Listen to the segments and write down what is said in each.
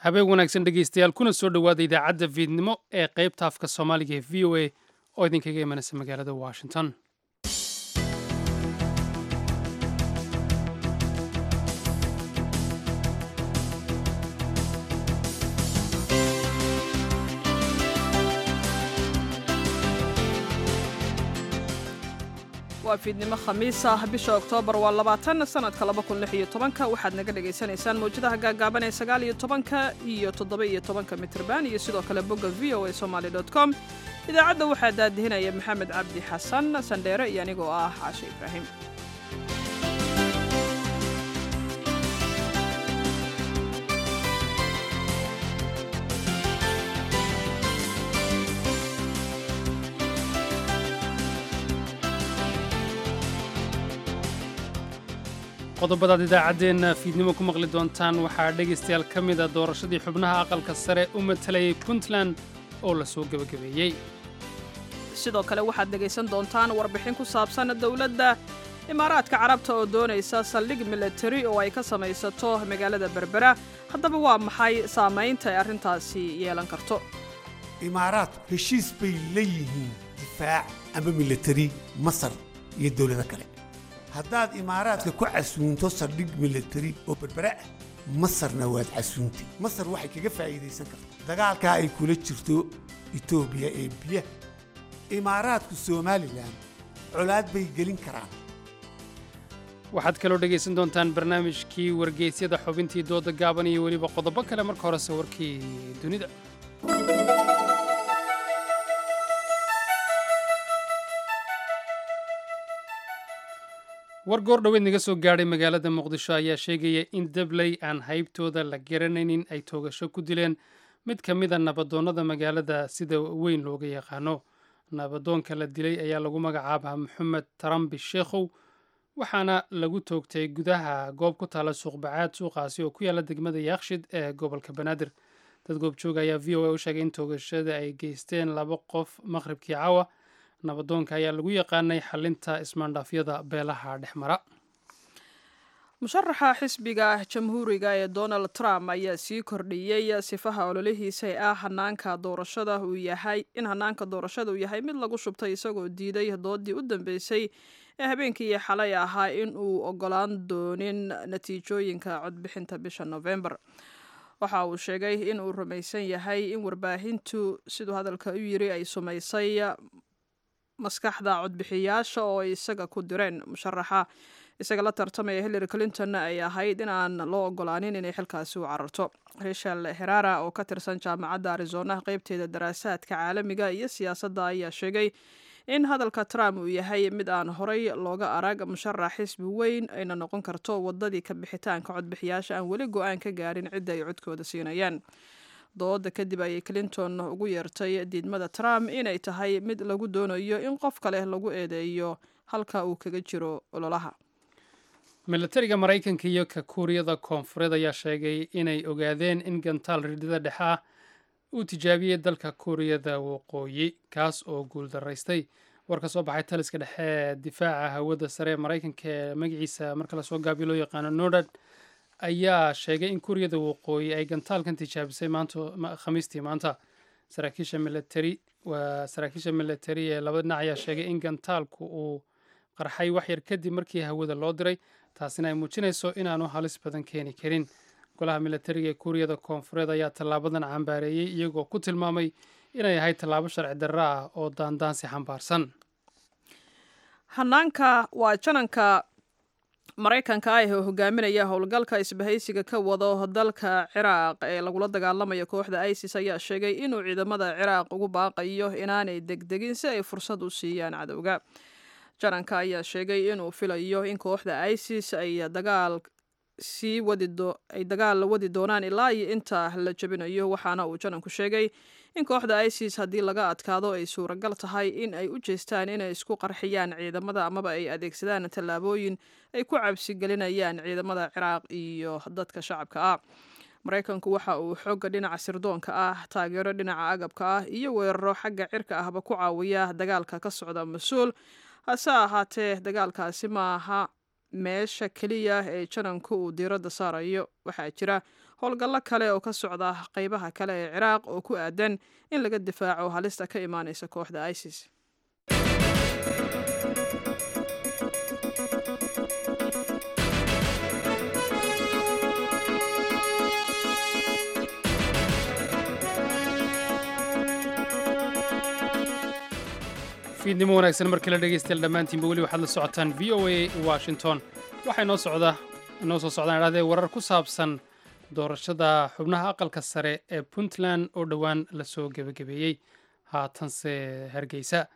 habeen wanaagsan dhegaystayaal kuna soo dhowaada idaacadda fiidnimo ee qaybta afka soomaaliga ee v o a oo idinkaga imanaysa magaalada washington waa fiidnimo khamiis ah bisha oktoobar waa labaatan sanadka laba kun lix iyo tobanka waxaad naga dhagaysanaysaan mawjadaha gaagaaban ee sagaal iyo tobanka iyo toddoba iyo tobanka mitrban iyo sidoo kale bogga v o a somaly dot com idaacadda waxaa daadihinaya maxamed cabdi xasan sandheere iyo anigoo ah caashe ibraahim qodobadaad idaacaddeenna fiidnimo ku maqli doontaan waxaa dhegaystayaal ka mida doorashadii xubnaha aqalka sare u matalayay puntland oo la soo gebagabeeyey sidoo kale waxaad dhegaysan doontaan warbixin ku saabsan dowladda imaaraadka carabta oo doonaysa saldhig milatari oo ay ka samaysato magaalada berbera haddaba waa maxay saamaynta ay arrintaasi yeelan karto imaaraadku heshiis bay la yihiin difaac ama milatari masar iyo dowlado kale haddaad imaaraadka ku casuunto saldhig milatari oo berbere ah masarna waad casuuntay masar waxay kaga faa'iidaysan kartaa dagaalkaa ay kula jirto etoobiya ee biyaha imaaraadku somalilan colaad bay gelin karaan waxaad kaloo dhegaysan doontaan barnaamijkii wargeysyada xubintii dooda gaaban iyo weliba qodobo kale marka horese warkii dunida war goor dhoweed naga soo gaadhay magaalada muqdisho ayaa sheegaya in dabley aan haybtooda la garanaynin ay toogasho ku dileen mid ka mida nabadoonnada magaalada sida weyn looga yaqaano nabadoonka la dilay ayaa lagu magacaabaa maxamed tarambi sheekhow waxaana lagu toogtay gudaha goob ku taala suuqbacaad suuqaasi oo ku yaala degmada yaakshid ee gobolka banaadir dad goobjooga ayaa v o a u sheegay in toogashada ay geysteen laba qof maqhribkii caawa nabadoonka ayaa lagu yaqaanay xalinta ismaandhaafyada beelaha dhex mara musharaxa xisbiga jamhuuriga ee donald trump ayaa sii kordhiyey sifaha ololihiisa ee ah hanaanka doorashada uu yahay in hanaanka doorashada uu yahay mid lagu shubtay isagoo diiday doodii u dambeysay ee habeenkii xalay ahaa in uu ogolaan doonin natiijooyinka codbixinta bisha november waxa uu sheegay in uu rumaysan yahay in warbaahintu siduu hadalka u yiri ay sumaysay maskaxda codbixiyaasha oo ay isaga ku direen musharaxa isaga la tartamaya hillary clinton ay ahayd in aan loo ogolaanin inay xilkaasi u cararto rachel herara oo ka tirsan jaamacadda arizona qeybteeda daraasaadka caalamiga iyo siyaasadda ayaa sheegay in hadalka trump uu yahay mid aan horay looga arag musharax xisbi weyn ayna noqon karto wadadii ka bixitaanka codbixiyaasha aan weli go-aan ka gaarin cidda ay codkooda siinayaan dooda kadib ayay clinton ugu yeertay diidmada trump inay tahay mid lagu doonayo in qof kale lagu eedeeyo halka uu kaga jiro ololaha milatariga maraykanka iyo ka kuuriyada koonfureed ayaa sheegay inay ogaadeen in gantaal ridida dhexe ah uu tijaabiyey dalka kuuriyada waqooyi kaas oo guuldaraystay war ka soo baxay taliska dhexe ee difaaca hawada sare ee maraykanka ee magaciisa marka lasoo gaabiyo loo yaqaano nordad ayaa sheegay in kuuriyada waqooyi ay gantaalkan tijaabisay khamiistii maanta saraakiisha milatari waa saraakiisha milatari ee laba dhinac ayaa sheegay in gantaalku uu qarxay waxyar kadib markii hawada loo diray taasina ay muujinayso inaanu halis badan keeni karin golaha milatariga ee kuuriyada koonfureed ayaa tallaabadan cambaareeyey iyagoo ku tilmaamay inay ahayd tallaabo sharci darro ah oo daandaansi xambaarsan hanaanka waa jananka maraykanka ah ee hogaaminaya howlgalka isbahaysiga ka wado dalka ciraaq ee lagula dagaalamayo kooxda isis ayaa sheegay inuu ciidamada ciraaq ugu baaqayo inaanay degdegin si ay fursad u siiyaan cadowga jananka ayaa sheegay inuu filayo in kooxda isis ay dagaal sii wadiay dagaal wadi doonaan ilaa iyo inta la jebinayo waxaana uu jananku sheegay in kooxda isis haddii laga adkaado ay suuragal tahay in ay u jeestaan inay isku qarxiyaan ciidamada amaba ay adeegsadaan tallaabooyin ay ku cabsi gelinayaan ciidamada ciraaq iyo dadka shacabka ah maraykanku waxa uu xooga dhinaca sirdoonka ah taageero dhinaca agabka ah iyo weeraro xagga cirka ahba ku caawiya dagaalka ka socda mas-uul hase ahaatee dagaalkaasi maaha meesha keliya ee jananku uu diiradda saarayo waxaa jira howlgallo kale oo ka socda qeybaha kale ee ciraaq oo ku aadan in laga difaaco halista ka imaaneysa kooxda isis fiidnimo wanaagsan markii la dhegaystayaal dhammaantiinba weli waxaad la socotaan v o a washington waxaa inoo socda inoo soo socdaan idhahdee warar ku saabsan doorashada xubnaha aqalka sare ee puntland oo dhowaan lasoo gebagabeeyey haatanse hargeysa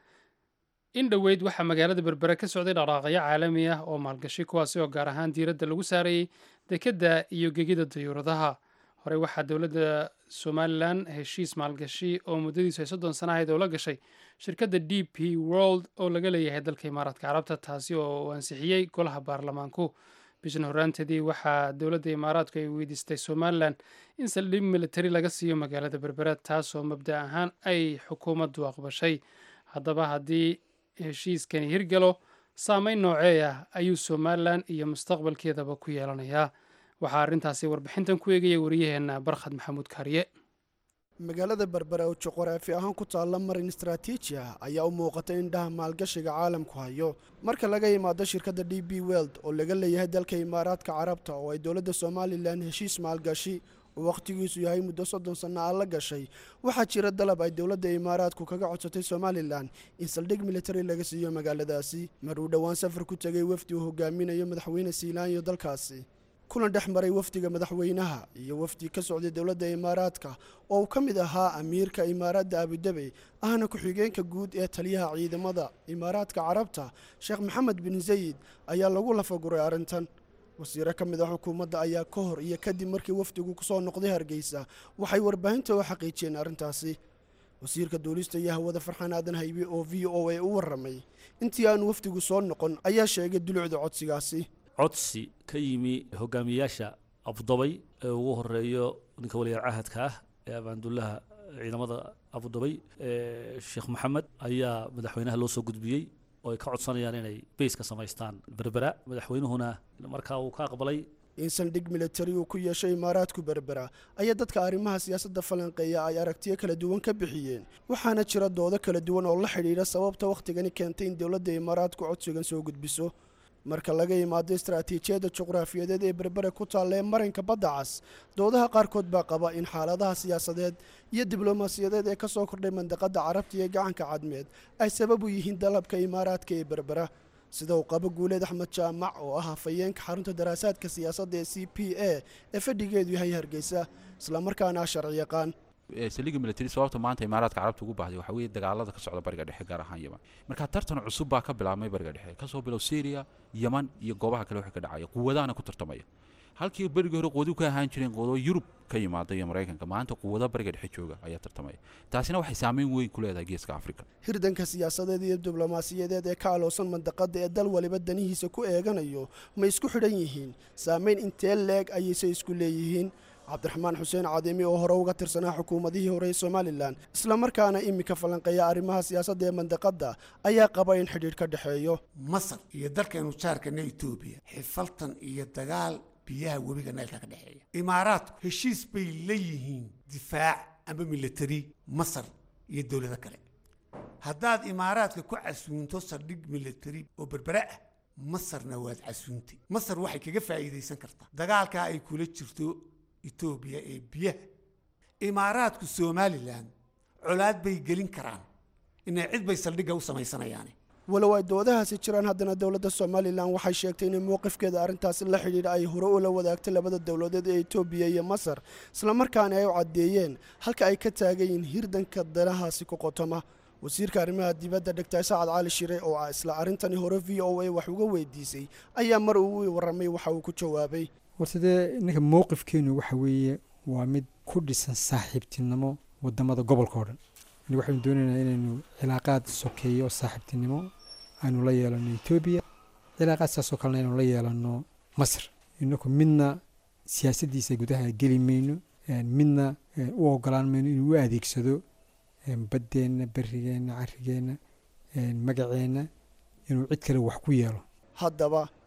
in dhoweyd waxaa magaalada berbere ka socday dhaqaaqyo caalami ah oo maalgashi kuwaasi oo gaar ahaan diiradda lagu saarayey dekedda iyo gegida dayuuradaha horey waxaa dowladda somalilan heshiis maalgashi oo muddadiisu ay soddon sana ahayd oo la gashay shirkadda d p world oo laga leeyahay dalka imaaraadka carabta taasi oo uu ansixiyey golaha baarlamaanku bishan horaanteedii waxaa dowladda imaaraadku ay weydiistay somalilan in saldhig militari laga siiyo magaalada berbere taasoo mabda ahaan ay xukuumaddu aqbashay haddaba haddii heshiiskani hirgalo saameyn noocee ah ayuu somalilan iyo mustaqbalkeedaba ku yeelanayaa waxaa arrintaasi warbixintan ku eegaya wariyaheenna barkhad maxamuud kaariye magaalada berbere oo juquraafi ahaan ku taalla marin istaraatiiji ah ayaa u muuqatay indhaha maalgashiga caalamku hayo marka laga yimaado shirkadda d b weld oo laga leeyahay dalka imaaraadka carabta oo ay dowladda somalilan heshiis maalgashi oo wakhtigiisu yahay muddo soddon sanno ah la gashay waxaa jira dalab ay dowladda imaaraadku kaga codsatay somalilan in saldhig militari laga siiyo magaaladaasi mar uu dhowaan safar ku tegay wafdi uu hogaaminayo madaxweyne siilaanyo dalkaasi kulan dhex maray wafdiga madaxweynaha iyo wafdi ka socday dowladda imaaraadka oo uu ka mid ahaa amiirka imaaradda abudabi ahna ku-xigeenka guud ee taliyaha ciidamada imaaraadka carabta sheekh maxamed bin zayid ayaa lagu lafaguray arrintan wasiiro ka mid ah xukuumadda ayaa ka hor iyo kadib markii wafdigu kusoo noqday hargeysa waxay warbaahinta u xaqiijiyeen arrintaasi wasiirka duulista iyo hawada farxaan aadan haybe oo v o a u warramay intii aanu wafdigu soo noqon ayaa sheegay dulucda codsigaasi codsi ka yimi hogaamiyayaasha abudabay ee ugu horeeyo ninka waliyaal cahadka ah ee abaandullaha ciidamada abudabay sheekh maxamed ayaa madaxweynaha loo soo gudbiyey oo ay ka codsanayaan inay bays ka samaystaan berbera madaxweynuhuna markaa uu ka aqbalay in saldhig militari uu ku yeeshay imaaraadku berbera ayaa dadka arrimaha siyaasadda falanqeeya ay aragtiyo kala duwan ka bixiyeen waxaana jira doodo kala duwan oo la xidhiidha sababta wakhtigani keentay in dowladda imaaraadku codsigan soo gudbiso marka laga yimaado istaraatiijiyadda juqraafiyadeed ee berbere ku taalla ee marinka badda cas doodaha qaarkood baa qaba in xaaladaha siyaasadeed iyo diblomaasiyadeed ee ka soo kordhay mandaqadda carabta iyo gacanka cadmeed ay sabab u yihiin dalabka imaaraadka ee berbera sida uu qabo guuleed axmed jaamac oo ah hafayeenka xarunta daraasaadka siyaasadda ee c p a ee fadhigeedu yahay hargeysa islamarkaana ah sharci yaqaan saliga military sababta maanta imaaraadka carabta ugu baahday waxaa weeye dagaalada ka socda bariga dhexe gaar ahaan yeman marka tartan cusub baa ka bilaabmay bariga dhexe kasoo bilow syria yeman iyo goobaha kale waxa ka dhacaya quwadahana ku tartamaya halkii berigii hore quwadu ka ahaan jireen quwado yurub ka yimaada iyo maraykanka maanta quwada bariga dhexe jooga ayaa tartamaya taasina waxay saameyn weyn ku leedahay geeska afrika hirdanka siyaasadeed iyo diblomaasiyadeed ee ka aloosan mandaqada ee dal waliba danihiisa ku eeganayo ma isku xidhan yihiin saameyn intee leeg ayayse isku leeyihiin cabdiraxmaan xuseen cadimi oo hore uga tirsanaa xukuumadihii hore ee somalilan islamarkaana iminka falanqeeya arrimaha siyaasadda ee mandaqadda ayaa qaba in xidhiidh ka dhexeeyo masar iyo dalkaynu jaarkana etoobiya xifaltan iyo dagaal biyaha webiga naylka ka dhexeeya imaaraadku heshiis bay la yihiin difaac ama militari masar iyo dowlado kale haddaad imaaraadka ku casuunto saldhig militari oo berbere ah masarna waad casuuntay masar waxay kaga faa'iidaysan kartaa dagaalkaa ay kula jirto etoobiya ee biyaha imaaraadku somalilan colaad bay gelin karaan inay cid bay saldhigga u samaysanayaane walow ay doodahaasi jiraan haddana dowladda somalilan waxay sheegtay inay mowqifkeeda arrintaasi la xidhiidha ay hore ula wadaagtay labada dowladeed ee etoobiya iyo masar islamarkaana ay u caddeeyeen halka ay ka taagayiin hirdanka danahaasi ku qotoma wasiirka arrimaha dibadda dhegtaay sacad cali shire oo ah isla arrintani hore v o a wax uga weydiisay ayaa mar uu warramay waxa uu ku jawaabay horta dee ninka mowqifkeenu waxa weeye waa mid ku dhisan saaxiibtinimo wadamada gobolka oo dhan yani waxaynu doonaynaa inaynu cilaaqaad sokeeyo oo saaxiibtinimo aynu la yeelano etoobiya cilaaqaad saasoo kalena aynu la yeelano masar inaku midna siyaasaddiisa gudaha geli mayno midna u ogolaan mayno inuu u adeegsado baddeenna berigeenna carigeenna magaceenna inuu cid kale wax ku yeelo haddaba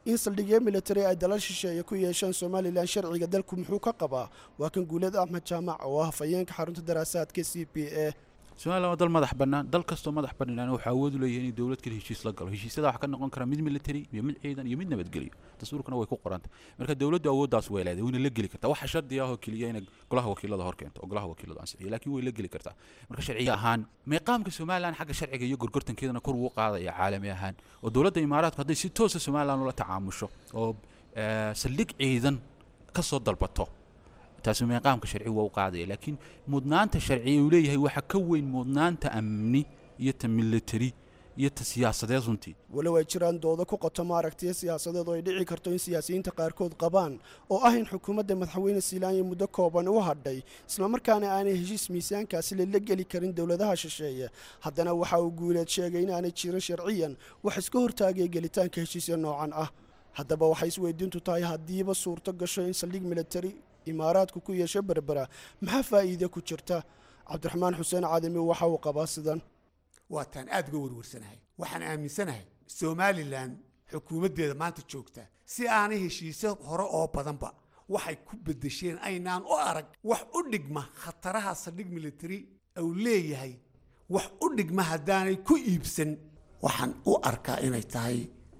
in saldhigyo militari ay dalal shisheeye ku yeeshaan somalilan sharciga dalku muxuu ka qabaa waa kan guulad axmed jaamac oo ah hafayeenka xarunta daraasaadka c p a somalilan waa dal madax bannaan dal kastoo madax bannaan wuxuu awood u leeyahay inuu dowlad kale heshiis la galo heshiisyada waxaa ka noqon kara mid military iyo mid ciidan iyo mid nabadgelyo dastuurkana way ku qoranta marka dowladdu awooddaas way leedahay wayna la geli kartaa waxa shardi ah oo keliya inay golaha wakiilada hor keento oo golaha wakiiladu ansixiyo laakiin way la geli kartaa marka sharciga ahaan meeqaamka somalilan xagga sharciga iyo gorgortankeedana kor ugu qaadaya caalami ahaan oo dowladda imaaraadku hadday si toosa somalilan ula tacaamusho oo saldhig ciidan ka soo dalbato taasi meeqaamka sharci waa u qaadaya laakiin mudnaanta sharci uu leeyahay waxa ka weyn mudnaanta amni iyo ta military iyo ta siyaasadeed runtii walow ay jiraan doodo ku qoto maaragtiya siyaasadeed oo ay dhici karto in siyaasiyiinta qaarkood qabaan oo ah in xukuumadda madaxweyne siilaanya muddo kooban u hadhay islamarkaana aanay heshiis miisaankaasi lala geli karin dowladaha shisheeye haddana waxa uu guuleed sheegay inaanay jirin sharciyan wax iska hortaagaya gelitaanka heshiisya noocan ah haddaba waxay isweydiintu tahay haddiiba suurto gasho in saldhig militari imaaraadku ku yeesho berbera maxaa faa'iide ku jirta cabdiraxmaan xuseen cadami waxa uu qabaa sidan waa taan aad uga warwarsanahay waxaan aaminsanahay somalilan xukuumaddeeda maanta joogta si aanay heshiisyo hore oo badanba waxay ku bedesheen aynaan u arag wax u dhigma khataraha saldhig military uu leeyahay wax u dhigma haddaanay ku iibsan waxaan u arkaa inay tahay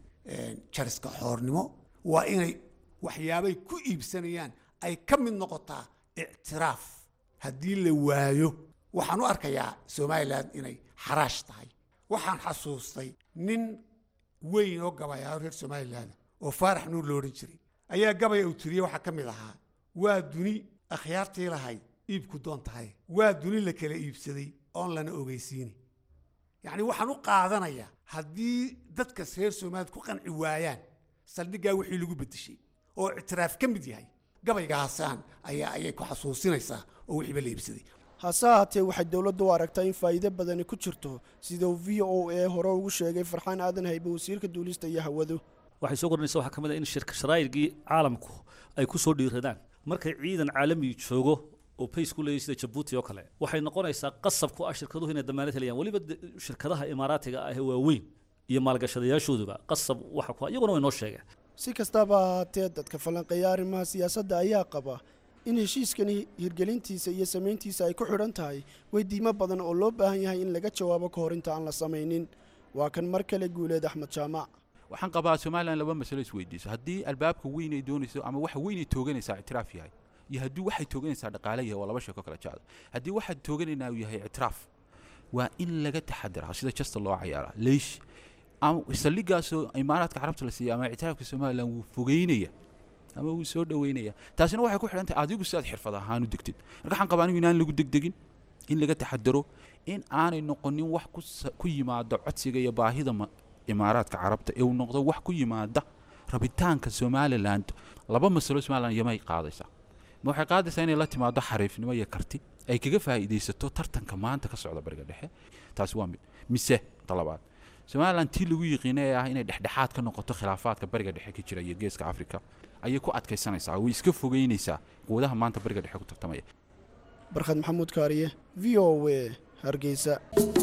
jariska xoornimo waa inay waxyaabay ku iibsanayaan ay ka mid noqotaa ictiraaf haddii la waayo waxaan u arkayaa somalilan inay xaraash tahay waxaan xasuustay nin weyn oo gabayaa reer somalilan oo faarax nuur lo odhan jiray ayaa gabaya uu tiriyey waxaa ka mid ahaa waa duni akhyaartii lahayd iibku doon tahay waa duni la kala iibsaday oon lana ogeysiini yacni waxaan u qaadanayaa haddii dadkas reer somaliland ku qanci waayaan saldhiggaa wixii lagu bedeshay oo ictiraaf ka mid yahay gabaygaasaan ayaa ayay ku xasuusinaysaa oo wixiiba la iibsaday hase haatee waxay dowladdu u aragtaa in faa'iido badani ku jirto sida uu v o a hore ugu sheegay farxaan aadan haybe wasiirka duulista iyo hawadu waxay soo kordhinaysa waxaa ka mid ah in shirka sharaa'irgii caalamku ay ku soo dhiiradaan markay ciidan caalami joogo oo pace ku leeyahay sida jabuuti oo kale waxay noqonaysaa qasab ku ah shirkaduhu inay damaanad helayaan weliba shirkadaha imaaraatiga ah ee waaweyn iyo maalgashadayaashooduba qasab waxa ku iyaguna way noo sheegeen si kastaba ahaatee dadka falanqeeya arrimaha siyaasadda ayaa qaba in heshiiskani hirgelintiisa iyo samayntiisa ay ku xidhan tahay weydiimo badan oo loo baahan yahay in laga jawaabo ka hor inta aan la samaynin waa kan mar kale guuleed axmed jaamac waxaan qabaa somalilan laba masalo isweydiiso haddii albaabka weyn ay doonayso ama waxa weyn ay tooganaysaa ictiraaf yahay iyo haddii waxay tooganaysaa dhaqaale yahay waa laba sheeko kala jecda haddii waxaad tooganaynaa uu yahay ictiraaf waa in laga taxadiraa sida jasta loo cayaaraa leish saldhigaasoo imaaraadka carabta la siiya ama ictiraafka somalilan wuu fogeynaya ama wuu soo dhoweynaya taasina waxay ku xidhan tahay adigu sidaad xirfad ahaan u degtid marka waxaan qabaa anigu inaan lagu degdegin in laga taxadaro in aanay noqonin wax ku yimaado codsiga iyo baahida imaaraadka carabta ee uu noqdo wax ku yimaada rabitaanka somaliland laba masalo somaliland yamay qaadaysaa ma waxay qaadaysaa inay la timaado xariifnimo iyo karti ay kaga faa'iidaysato tartanka maanta ka socda bariga dhexe taasi waa mid mise talabaad somaliland tii lagu yiqiina ee ah inay dhexdhexaad ka noqoto khilaafaadka bariga dhexe ka jira iyo geeska afrika ayay ku adkaysanaysaa way iska fogeynaysaa quwadaha maanta bariga dhexe ku tartamaya barkhad maxamuud kaariye v o a hargeysa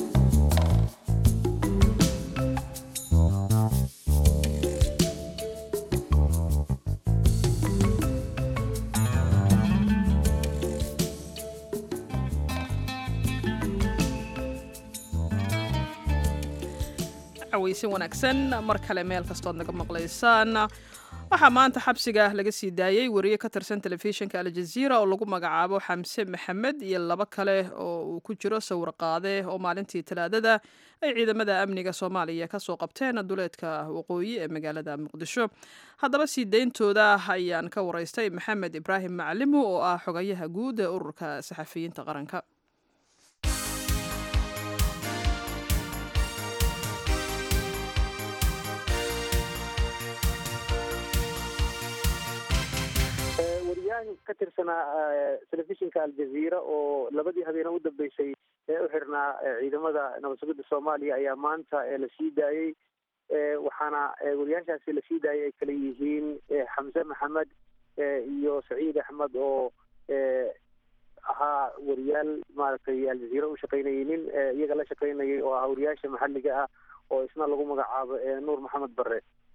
weysin wanaagsan mar kale meel kastood naga maqlaysaan waxaa maanta xabsiga laga sii daayey wariye ka tirsan telefishinka aljaziira oo lagu magacaabo xamse maxamed iyo labo kale oo uu ku jiro sawir qaade oo maalintii talaadada ay ciidamada amniga soomaaliya kasoo qabteen duleedka waqooyi ee magaalada muqdisho haddaba sii deyntooda ayaan ka waraystay maxamed ibraahim maclimu oo ah xogayaha guud ee ururka saxafiyiinta qaranka ka tirsanaa telefishinka aljaziira oo labadii habeene u dambeysay ee u xirnaa ciidamada nabad sugidda soomaaliya ayaa maanta la sii daayey waxaana wariyaashaasi la sii daayay ay kala yihiin xamse maxamed iyo saciid axmed oo ahaa wariyaal maaragtay aljaziira u shaqaynayay nin iyaga la shaqaynayay oo ahaa wariyaasha maxalliga ah oo isna lagu magacaabo nuur maxamed barre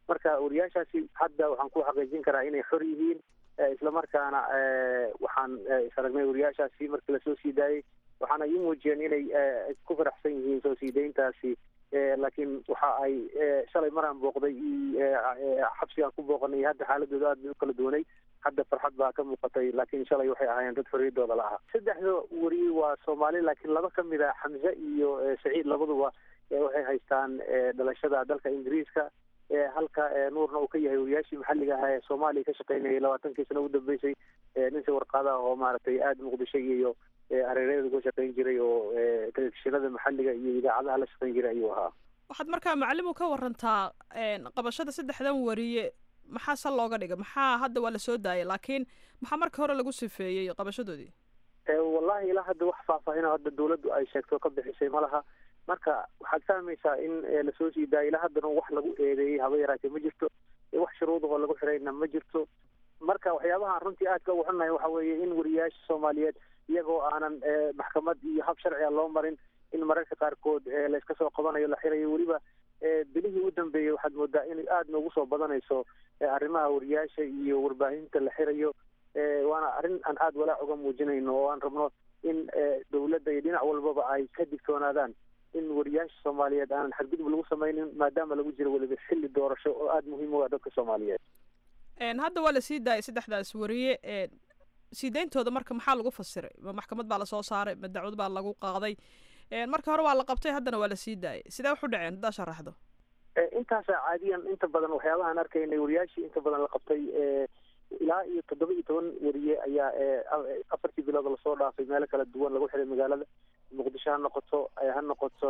marka wariyaashaasi hadda waxaan ku xaqiijin karaa inay xor yihiin islamarkaana waxaan isaragnay wariyaashaasi markii lasoo sii daayey waxaana ii muujiyeen inay ku faraxsan yihiin soo sii dayntaasi laakiin waxa ay shalay maraan booqday xabsigaan ku booqanay hadda xaaladooda aad bay u kala duwanay hadda farxad baa ka muuqatay laakiin shalay waxay ahaayeen dad xorriyadooda la aha saddexda wariye waa soomaali laakiin laba ka mid a xamse iyo saciid labaduba waxay haystaan dhalashada dalka ingiriiska halka nuurna uu ka yahay wariyaashii maxalliga ahaa ee soomaaliya ka shaqeynayay labaatankii sano u dambeysay ninsi warqaadaha oo maaragtay aada muqdisho iyo hareeraheeda uga shaqeyn jiray oo telefishinada maxalliga iyo idaacadaha la shaqeyn jiray ayuu ahaa waxaad markaa macalimu ka warantaa qabashada saddexdan wariye maxaa sal looga dhigay maxaa hadda waa lasoo daayay laakiin maxaa marka hore lagu sifeeyey qabashadoodii wallahi ilaa hadda wax faahfaahin hadda dawladdu ay sheegto ka bixisay ma laha marka waxaad fahmaysaa in lasoo sii daayay ilaa haddana wax lagu eedeeyey haba yaraatee ma jirto wax shuruudahoo lagu xirayna ma jirto marka waxyaabaha runtii aadka ugu xunnahay waxa weeye in wariyaasha soomaaliyeed iyagoo aanan maxkamad iyo hab sharciga loo marin in mararka qaarkood layska soo qabanayo la xirayo weliba bilihii u dambeeyey waxaad moodaa in aada noogu soo badanayso arrimaha wariyaasha iyo warbaahinta la xirayo waana arrin aan aada walaac uga muujinayno oo aan rabno in dawladda iyo dhinac walbaba ay ka digtoonaadaan in wariyaasha soomaaliyeed aanan xadgudub lagu sameynin maadaama lagu jiro weliba xilli doorasho oo aada muhiim u ah dadka soomaaliyeed hadda waa lasii daayay saddexdaas wariye sii dayntooda marka maxaa lagu fasiray ma maxkamad baa lasoo saaray ma dacwad baa lagu qaaday marka hore waa la qabtay haddana waa lasii daayay sidee wax u dhaceen haddaa sharaxdo intaasa caadiyan inta badan waxyaabahaan arkaynay wariyaashii inta badan la qabtay ilaa iyo toddoba iyo toban wariye ayaa afartii bilood lasoo dhaafay meelo kala duwan lagu xiray magaalada muqdisho ha noqoto ha noqoto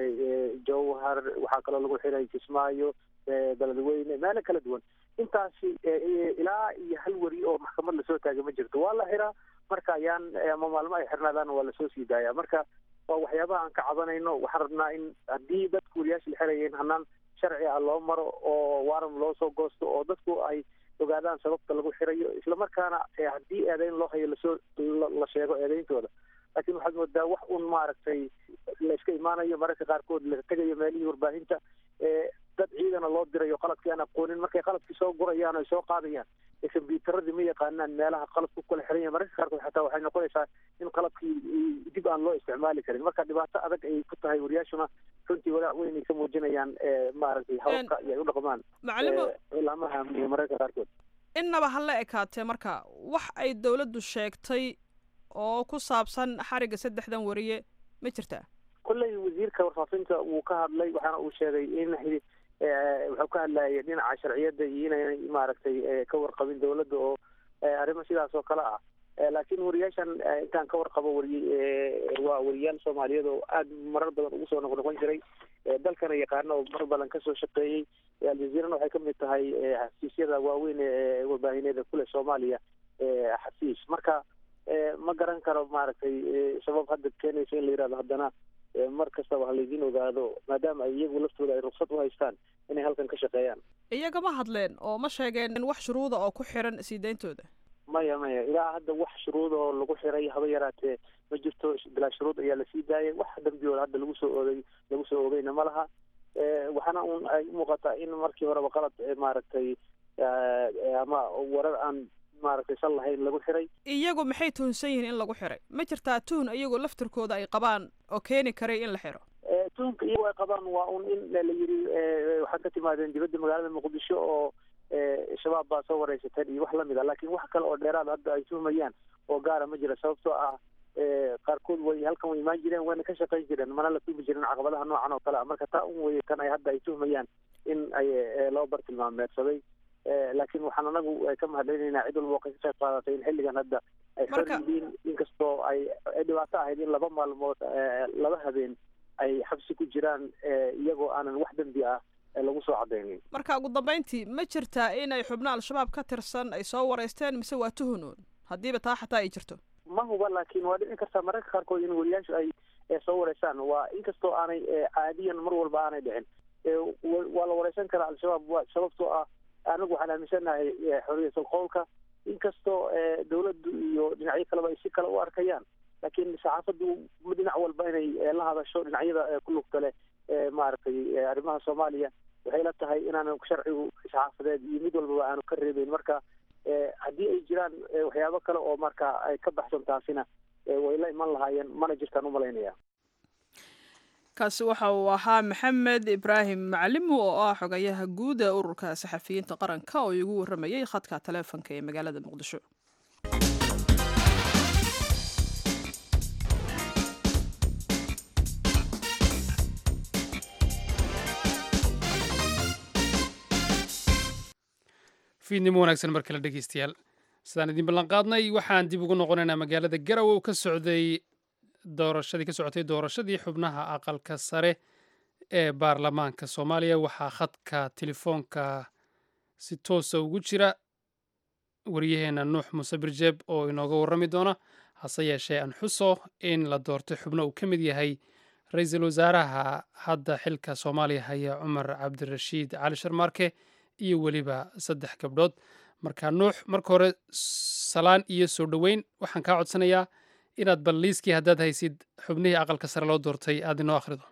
jowhar waxaa kaloo lagu xiray kismaayo beledweyne meelo kala duwan intaasi ilaa iyo hal weri oo maxkamad lasoo taagay ma jirto waa la xiraa marka ayaan ama maalmo ay xirnaadaan waa lasoo sii daaya marka waa waxyaabaha aan ka cabanayno waxaan rabnaa in haddii dadku wariyaasha la xirayeen hanaan sharci ah loo maro oo waaram loo soo goosto oo dadku ay ogaadaan sababta lagu xirayo islamarkaana haddii eedeyn loo hayo lasoo la sheego eedeyntooda laakiin waxaad moodaa wax un maaragtay la iska imaanayo mararka qaarkood la tegayo meelihii warbaahinta dad ciidana loo dirayo qaladkii aan aqoonin markay qaladkii soo gurayaan o soo qaadayaan kombyuutaradii ma yaqaanaan meelaha qalabku kala xiran yahay mararka qaarkood xataa waxay noqonaysaa in qalabkii dib aan loo isticmaali karin marka dhibaato adag ay ku tahay wariyaashuna runtii walaac weyn ay ka muujinayaan maaragtay hababka iyo ay u dhaqmaan cilaamaha amniga mararka qaarkood innaba ha la ekaatee marka wax ay dawladdu sheegtay oo ku saabsan xarigga saddexdan wariye ma jirtaa kolley wasiirka warfaafinta wuu ka hadlay waxaana uu sheegay in wuxuu ka hadlayay dhinaca sharciyadda iyo inaynay maaragtay ka warqabin dawladda oo arrimo sidaas oo kale ah laakiin wariyaashan intaan ka warqabo wariye waa wariyaal soomaaliyeed oo aada marar badan ugu soo noqnoqon jiray dalkana yaqaana oo mar badan kasoo shaqeeyey aljaziirana waxay kamid tahay xafiisyada waaweyn ee warbaahineeda kule soomaaliya xafiis marka ma garan karo maaragtay sabab hadda keenaysa in la yihahdo haddana mar kastaba ha laydin ogaado maadaama ay iyagu laftooda ay ruksad u haystaan inay halkan ka shaqeeyaan iyaga ma hadleen oo ma sheegeen in wax shuruuda oo ku xiran sii dayntooda maya maya ilaa hadda wax shuruud oo lagu xiray haba yaraatee ma jirto bilaa shuruud ayaa lasii daayay wax dambiyooda hadda lagu soo oogay lagu soo oogayna ma laha waxaana un ay umuuqataa in markii horeba qalad maaragtay ama warar aan maaragtay sal lahayn lagu xiray iyagu maxay tuhunsan yihiin in lagu xiray ma jirtaa tuhun iyagoo laftirkooda ay qabaan oo keeni karay in la xiro tuhunka iyagu ay qabaan waa un in la yiri waxaad ka timaadeen dibadda magaalada muqdisho oo shabaab baa soo wareysateen iyo wax lamid a laakiin wax kale oo dheeraad hadda ay tuhmayaan oo gaara ma jira sababtoo ah qaarkood way halkan way imaan jireen wayna ka shaqayn jireen mana la tuhmi jirin caqabadaha noocan oo kale ah marka taa un weye tan ay hadda ay tuhmayaan in ay loo bartilmaameedsaday laakiin waxaan anagu ka mahadcelinaynaa cid walba oo ka qayb qaadatay in xilligan hadda ay xor yihiin inkastoo ay dhibaato ahayd in laba maalmood laba habeen ay xabsi ku jiraan iyagoo aanan wax dembi ah lagu soo cadaynin marka ugu dambeyntii ma jirtaa inay xubno al-shabaab ka tirsan ay soo wareysteen mise waa tuhunuun haddiiba taa xataa ay jirto ma huba laakiin waa dhici kartaa mararka qaarkood in wariyaashu ay soo wareysaan waa inkastoo aanay caadiyan mar walba aanay dhicin waa la wareysan karaa al-shabaab sababtoo ah anagu waxaan aaminsanahay xoriyatul qowlka inkastoo dawladdu iyo dhinacyo kaleba ay si kale u arkayaan laakiin saxaafaddu dhinac walba inay la hadasho dhinacyada ku lugta leh maaragtay arrimaha soomaaliya waxay la tahay inaanu sharcigu isxaafadeed iyo mid walbaba aanu ka reebeyn marka haddii ay jiraan waxyaabo kale oo marka ay ka baxsan taasina way la iman lahaayeen mana jirtaan umalaynaya kaasi waxa uu ahaa maxamed ibraahim macalimu oo ah xogayaha guud ee ururka saxafiyiinta qaranka oo igu warramayay khadka taleefonka ee magaalada muqdisho fiidnimo wanaagsan mar kale dhegeystayaal sidaan idin ballanqaadnay waxaan dib ugu noqonaynaa magaalada garowe oo ka socday doorashadii ka socotay doorashadii xubnaha aqalka sare ee baarlamaanka soomaaliya waxaa khadka telefoonka si toosa ugu jira waryaheena nuux muuse birjeeb oo inooga warrami doona hase yeeshee aan xuso in la doortay xubno uu ka mid yahay ra-iisul wasaaraha hadda xilka soomaaliya haya cumar cabdirashiid cali sharmaarke iyo weliba saddex gabdhood marka nuux marka hore salaan iyo soo dhoweyn waxaan kaa codsanayaa inaad bal liiskii haddaad haysid xubnihii aqalka sare loo doortay aada inoo akhrido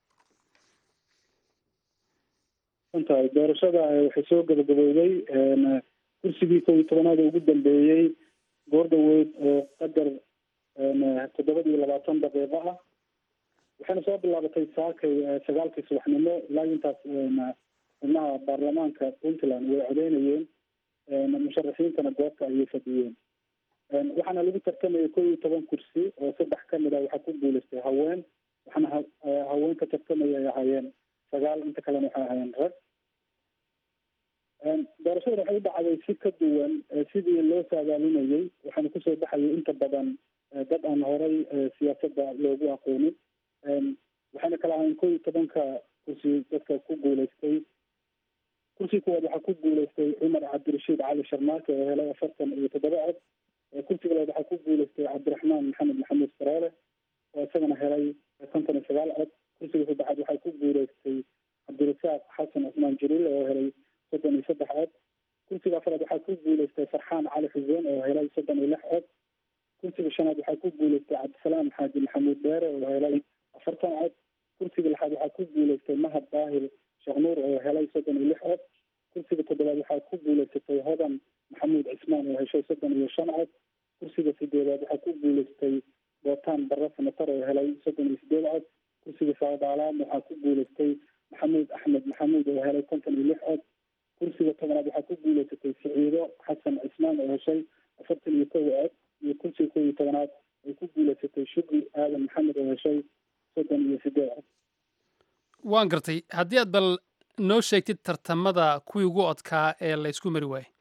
runtahay doorashada waxay soo gabagabowday kursigii kow iyo tobanaad ugu dambeeyey goordhaweyd oo qadar toddobad iyo labaatan daqiiqo ah waxayna soo bilaabatay saakay sagaalkii subaxnimo ilaa intaas xubnaha baarlamaanka puntland way codeynayeen musharaxiintana goobta ayay fadhiyeen waxaana lagu tartamayay kow iyo toban kursi oo saddex ka mid a waxaa ku guuleystay haween waxaana haween ka tartamaya ay ahaayeen sagaal inta kalena waxay ahaayeen rag doorashadana waxay u dhacday si ka duwan sidii loo saadaalinayay waxaana kusoo baxayay inta badan dad aan horay siyaasadda loogu aqoonin waxayna kala ahayn kow iyo tobanka kursi dadka ku guuleystay kursi kuwaad waxaa ku guuleystay cumar cabdirashiid cali sharmaake oo helay afartan iyo toddoba cod kursiga labaad waxaa ku guuleystay cabdiraxmaan maxamed maxamuud sareele oo isagana helay konton iyo sagaal cod kursiga saddexaad waxaa ku guuleystay cabdirasaaq xasan cusmaan jaliil oo helay soddon iyo saddex cod kursiga afraad waxaa ku guuleystay farxaan cali xuseen oo helay soddon iyo lix cod kursiga shanaad waxaa ku guuleystay cabdisalaam xaaji maxamuud beere oo helay afartan cod kursiga lixaad waxaa ku guuleystay mahad daahir sheekh nuur oo helay soddon iyo lix cod kursiga toddobaad waxaa ku guuleysatay hodan maxamuud cismaan oo heshay soddon iyo shan cod kursiga sideedaad waxaa ku guuleystay bootaan barre sanatar oo helay soddon iyo sideed cod kursiga saadaalaad waxaa ku guuleystay maxamuud axmed maxamuud oo helay konton iyo lix cod kursiga tobanaad waxaa ku guuleysatay siciido xasan cismaan oo heshay afartan iyo kow cod iyo kursiga kow iyo tobanaad ay ku guuleysatay shugri aadan maxamed oo heshay soddon iyo sideed cod waan gartay haddii aad bal noo sheegtid tartamada kuwii ugu odkaa ee la ysku mari waayey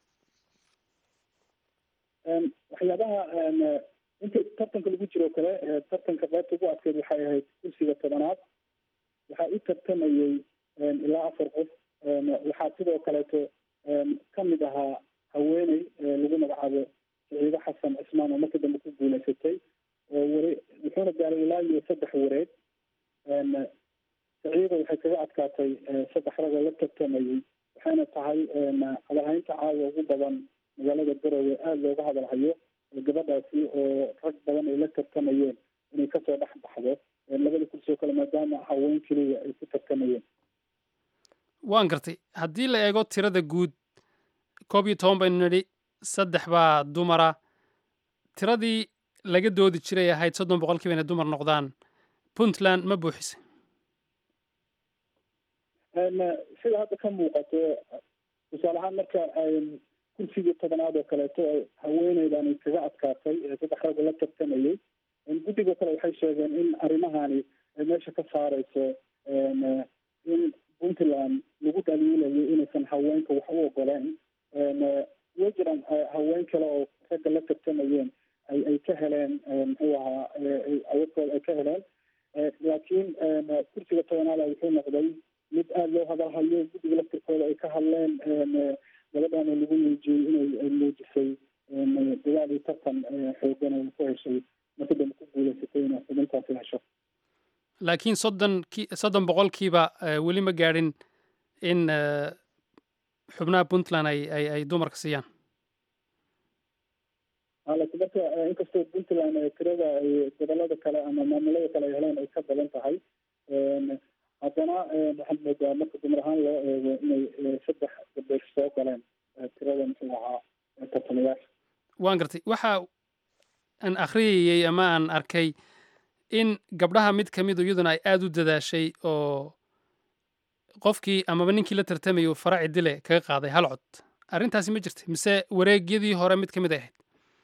waxyaabaha inta tartanka lagu jiro kale tartanka qaybta ugu adkeyd waxay ahayd kursiga tobanaad waxaa u tartamayey ilaa afar qof waxaa sidoo kaleeto kamid ahaa haweeney lagu magacaabo siciido xasan cismaan oo marka dambe ku guuleysatay oo ware wuxuuna gaaray ilaa iyo saddex wareeg saciida waxay kaga adkaatay saddex rag oo la tartamayey waxayna tahay hadalhaynta caawa ugu badan magaalada garowe aada looga hadalhayo gabadhaasi oo rag badan ay la tartamayeen inay kasoo dhex baxdo labada kursi oo kale maadaama haween keliya ay ku tartamayeen waan gartay haddii la eego tirada guud koob iyo toban baynu nidhi saddex baa dumara tiradii laga doodi jiray ahayd soddon boqolkiiba inay dumar noqdaan puntland ma buuxisay sida hadda ka muuqato tusaale ahaan marka kursigii tobanaad oo kaleeto haweeneydan ay kaga adkaatay saddex ragga la tartamayey guddigo kale waxay sheegeen in arrimahani ay meesha ka saareyso in puntland lagu dhaliilayo inaysan haweenka wax u ogoleen way jiraan haween kale oo ragga la tartamayeen ay ay ka heleen muxuu ahaa awadkooda ay ka heleen laakiin kursiga tobanaada wuxuu noqday mid aada loo hadalhayo guddiga laftirkooda ay ka hadleen gabadhaana lagu muujiyey inay muujisay dadaal iyo tartan xoogan oo ku heshay marka dambe ku guuleysatay inay xubintaasi hesho laakiin soddon ki soddon boqolkiiba weli ma gaadhin in xubnaha puntland ay ay ay dumarka siiyaan laakiin marka inkastoo puntland tirada ay gobolada kale ama maamulada kale ay heleen ay ka badan tahay haddana waxaan moodaa marka dumar ahaan loo eego inay saddex gabdhood soo galeen tirada muxuu ahaa tartamayaasha waan gartay waxa aan akhriyayey ama aan arkay in gabdhaha mid ka midu iyaduna ay aada u dadaashay oo qofkii amaba ninkii la tartamayay uu faraci dile kaga qaaday hal cod arrintaasi ma jirta mise wareegyadii hore mid ka mid ay ahayd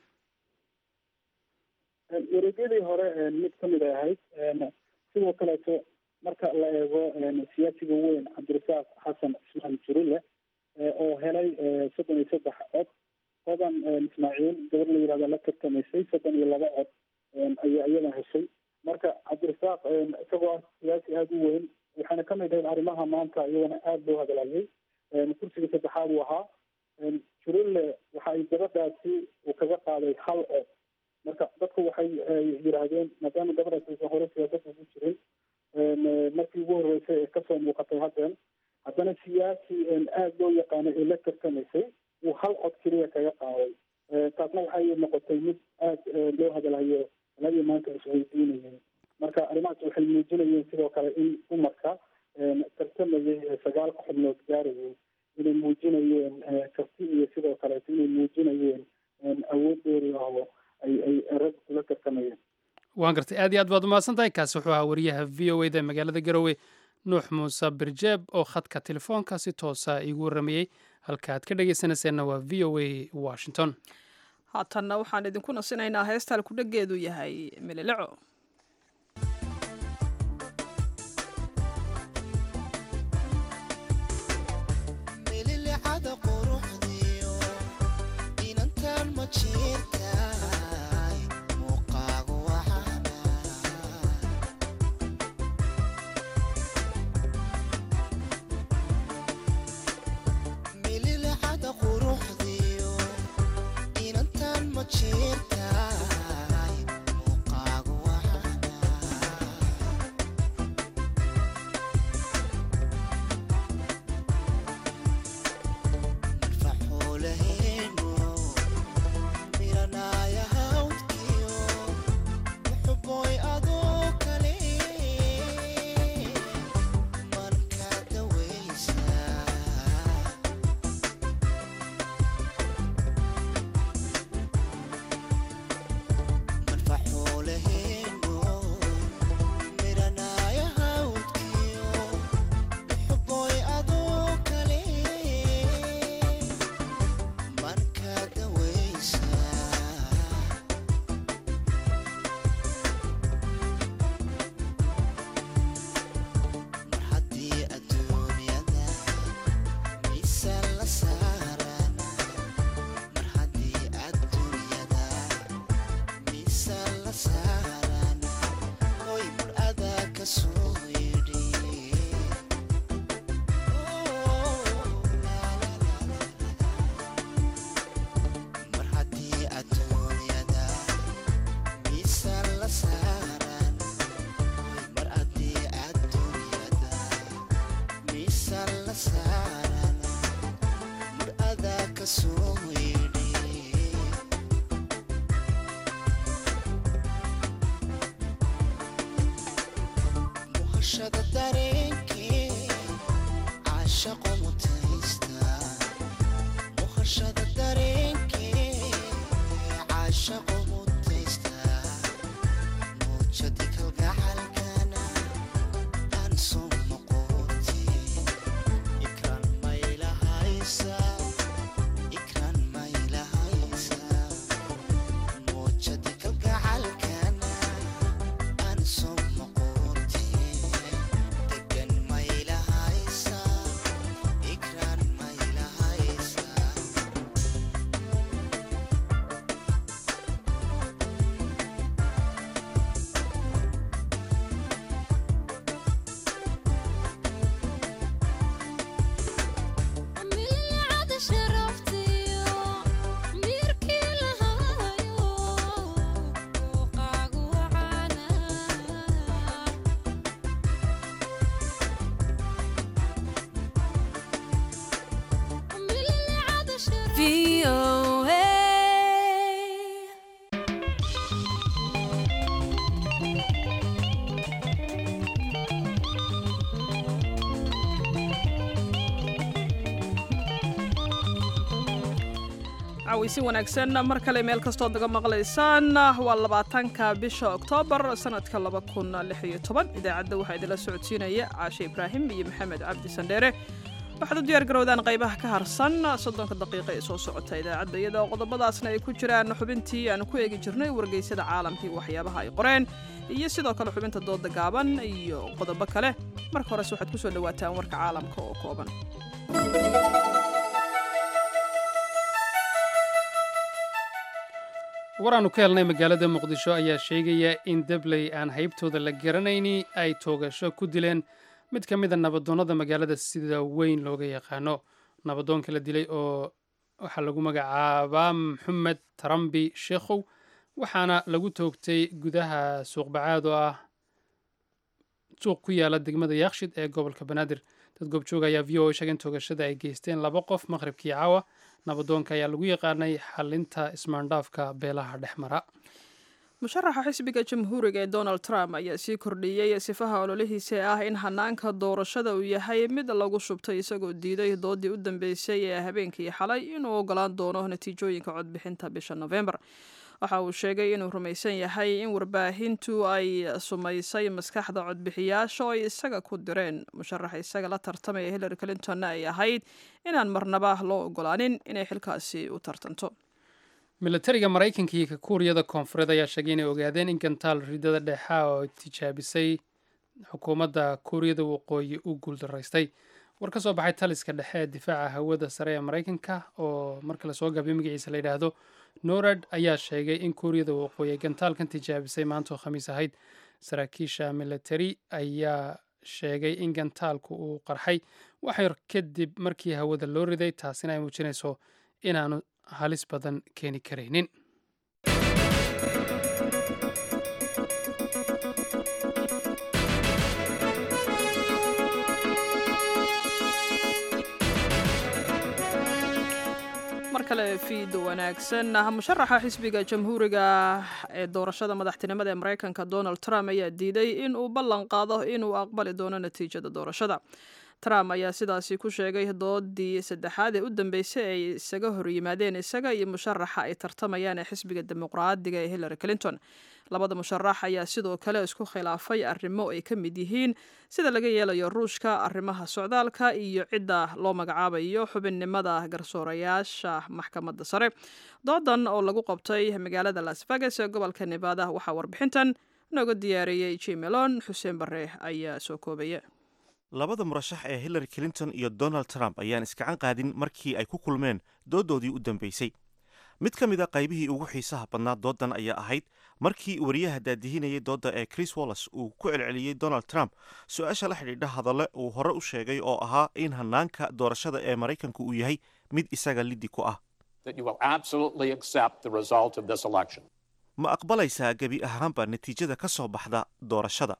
wareegyadii hore mid ka mid ay ahayd sidoo kaleeto marka la eego siyaasiga weyn cabdirasaaq xasan ismaan jurule oo helay soddon iyo saddex cod hodan ismaaciil gabar la yihahda la tartamaysay soddon iyo laba cod ayaa iyada heshay marka cabdirasaaq isagoo ah siyaasi aada u weyn waxaana ka mid ahayd arrimaha maanta iyadana aada loo hadlayay kursiga saddexaad uu ahaa jurule waxa ay gabadhaasi uu kaga qaaday hal cod marka dadku waxay yidhaahdeen maadaama gabadhaasi aysan hore siyaasadda ugu jirin markii ugu horreysay ee kasoo muuqatay haddeen haddana siyaasi aada loo yaqaanay ee la tartamaysay uu hal cod keliya kaga qaaday taasna waxay noqotay mid aada loo hadalhayo labadii maanta isweydiinayay marka arrimahaas waxay muujinayeen sidoo kale in dumarka tartamayay sagaalka xubnood gaarayay inay muujinayeen karti iyo sidoo kaleeto inay muujinayeen awood dheeri ah oo ay ay rag kula tartamayeen waan gartay aad iyo aad baad umahadsan tahay kaasi wuxuu ahaa wariyaha v o eda magaalada garowe nuux muuse birjeeb oo khadka telefoonka si toosa iigu warramayey halka aad ka dhegaysanayseena waa v o a washington haatanna waxaan idinku nasinaynaa heesta halkudhegeedu yahay meleleco cawaysi wanaagsan mar kale meel kastood naga maqlaysaan waa labaatanka bisha oktoobar sanadka laba kun lix iyo toban idaacadda waxaa idinla socodsiinaya caashe ibraahim iyo maxamed cabdi sandheere waxaad u diyaar garowdaan qaybaha ka harsan soddonka daqiiqa ee soo socota idaacadda iyadoo qodobadaasna ay ku jiraan xubintii aan ku eegi jirnay wargeysyada caalamkii waxyaabaha ay qoreen iyo sidoo kale xubinta dooda gaaban iyo qodobo kale marka horese waxaad kusoo dhawaataan warka caalamka oo kooban war aanu ka helnay magaalada muqdisho ayaa sheegaya in debley aan haybtooda la garanayni ay toogasho ku dileen mid ka mid a nabadoonnada magaalada sida weyn looga yaqaano nabadoonka la dilay oo waxaa lagu magacaabaa maxamed tarambi sheekhow waxaana lagu toogtay gudaha suuqbacaad oo ah suuq ku yaala degmada yaakshid ee gobolka banaadir dad goobjooga ayaa v o a sheegay in toogashada ay geysteen laba qof maqhribkii caawa nabadoonka ayaa lagu yaqaanay xalinta ismaandhaafka beelaha dhex mara musharaxa xisbiga jamhuuriga ee donald trump ayaa sii kordhiyey sifaha ololihiisa ah in hanaanka doorashada uu yahay mid lagu shubtay isagoo diiday doodii u dambeysay ee habeenkii xalay inuu ogolaan doono natiijooyinka codbixinta bisha november waxa uu sheegay inuu rumaysan yahay in warbaahintu ay sumaysay maskaxda codbixiyaasha oo ay isaga ku direen musharaxa isaga la tartamaya hillary clintonna ay ahayd inaan marnaba loo ogolaanin inay xilkaasi u tartanto milatariga maraykanka iyo ka kuuriyada koonfureed ayaa sheegay inay ogaadeen in gantaal ridada dhexa oo tijaabisay xukuumadda kuuriyada waqooyi u guuldaraystay war ka soo baxay taliska dhexe ee difaaca hawada sare ee maraykanka oo marka lasoo gaabay magaciisa la yidhaahdo norad ayaa sheegay in kuuriyada waqooyi ay gantaalkan tijaabisay maanta oo khamiis ahayd saraakiisha milatari ayaa sheegay in gantaalku uu qarxay waxyar kadib markii hawada loo riday taasina ay muujinayso inaanu halis badan keeni karaynin mar kale fiid wanaagsan musharaxa xisbiga jamhuuriga ee doorashada madaxtinimada ee maraykanka donald trump ayaa diiday in uu ballan qaado inuu aqbali doono natiijada doorashada trump ayaa sidaasi ku sheegay doodii saddexaad ee u dambeysay ay isaga horyimaadeen isaga iyo musharaxa ay tartamayaan ee xisbiga dimuqraadiga ee hillary clinton labada musharax ayaa sidoo kale isku khilaafay arrimo ay ka mid yihiin sida laga yeelayo ruushka arrimaha socdaalka iyo cidda loo magacaabayo xubinnimada garsoorayaasha maxkamadda sare doodan oo lagu qabtay magaalada las vegas ee gobolka nevada waxaa warbixintan nooga diyaariyey jimelon xuseen bare ayaa soo koobaya labada murashax ee hillary clinton iyo donald trump ayaan iskacan qaadin markii ay ku kulmeen dooddoodii u dambeysay mid ka mid a qaybihii ugu xiisaha badnaa doodan ayaa ahayd markii wariyaha daadihinayay doodda ee chris wallas uu ku celceliyey donald trump su-aasha la xidhiidha hadalle uu hore u sheegay oo ahaa in hanaanka doorashada ee maraykanku uu yahay mid isaga liddi ku ah ma aqbalaysaa gebi ahaanba natiijada ka soo baxda doorashada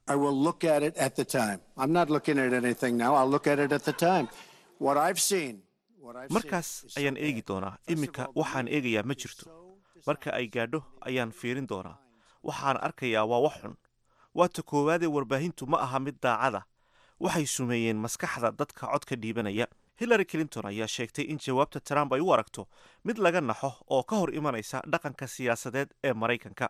markaas ayaan eegi doonaa iminka waxaan eegayaa ma jirto marka ay gaadho ayaan fiirin doonaa waxaan arkayaa waa wax xun waata koowaadee warbaahintu ma aha mid daacada waxay sumeeyeen maskaxda dadka codka dhiibanaya hillary clinton ayaa sheegtay in jawaabta trump ay u aragto mid laga naxo oo ka hor imanaysa dhaqanka siyaasadeed ee maraykanka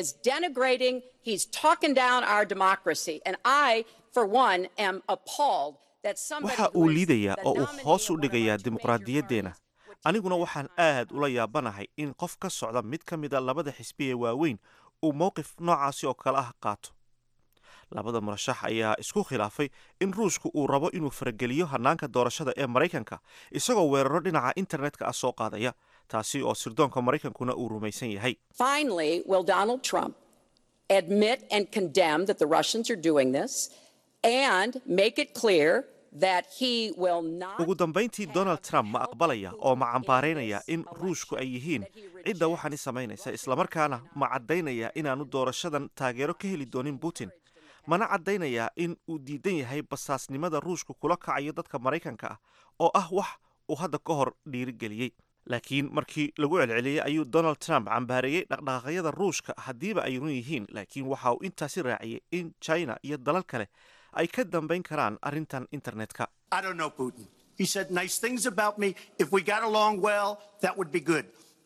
waxa uu liidayaa oo uu hoos u dhigayaa dimuqraadiyaddeenna aniguna waxaan aad ula yaabanahay in qof ka socda mid ka mida labada xisbi ee waaweyn uu mowqif noocaasi oo kale ah qaato labada murashax ayaa isku khilaafay in ruushku uu rabo inuu farageliyo hanaanka doorashada ee maraykanka isagoo weeraro dhinaca internetka ah soo qaadaya taasi oo sirdoonka maraykankuna uu rumaysan yahay ugu dambayntii donald trump ma aqbalaya oo ma cambaaraynaya in ruushku ay yihiin cidda waxaani samaynaysa islamarkaana ma caddaynaya inaanu doorashadan taageero ka heli doonin putin mana caddaynayaa in uu diidan yahay basaasnimada ruushku kula kacayo dadka maraykanka ah oo ah wax uu hadda ka hor dhiirigeliyey laakiin markii lagu celceliyey ayuu donald trump cambaareeyey dhaqdhaqaaqyada ruushka haddiiba ay run yihiin laakiin waxa uu intaasi raaciyey in china iyo dalal kale ay ka dambayn karaan arrintan internetka He said nice things about me. If we got along well, that would be good.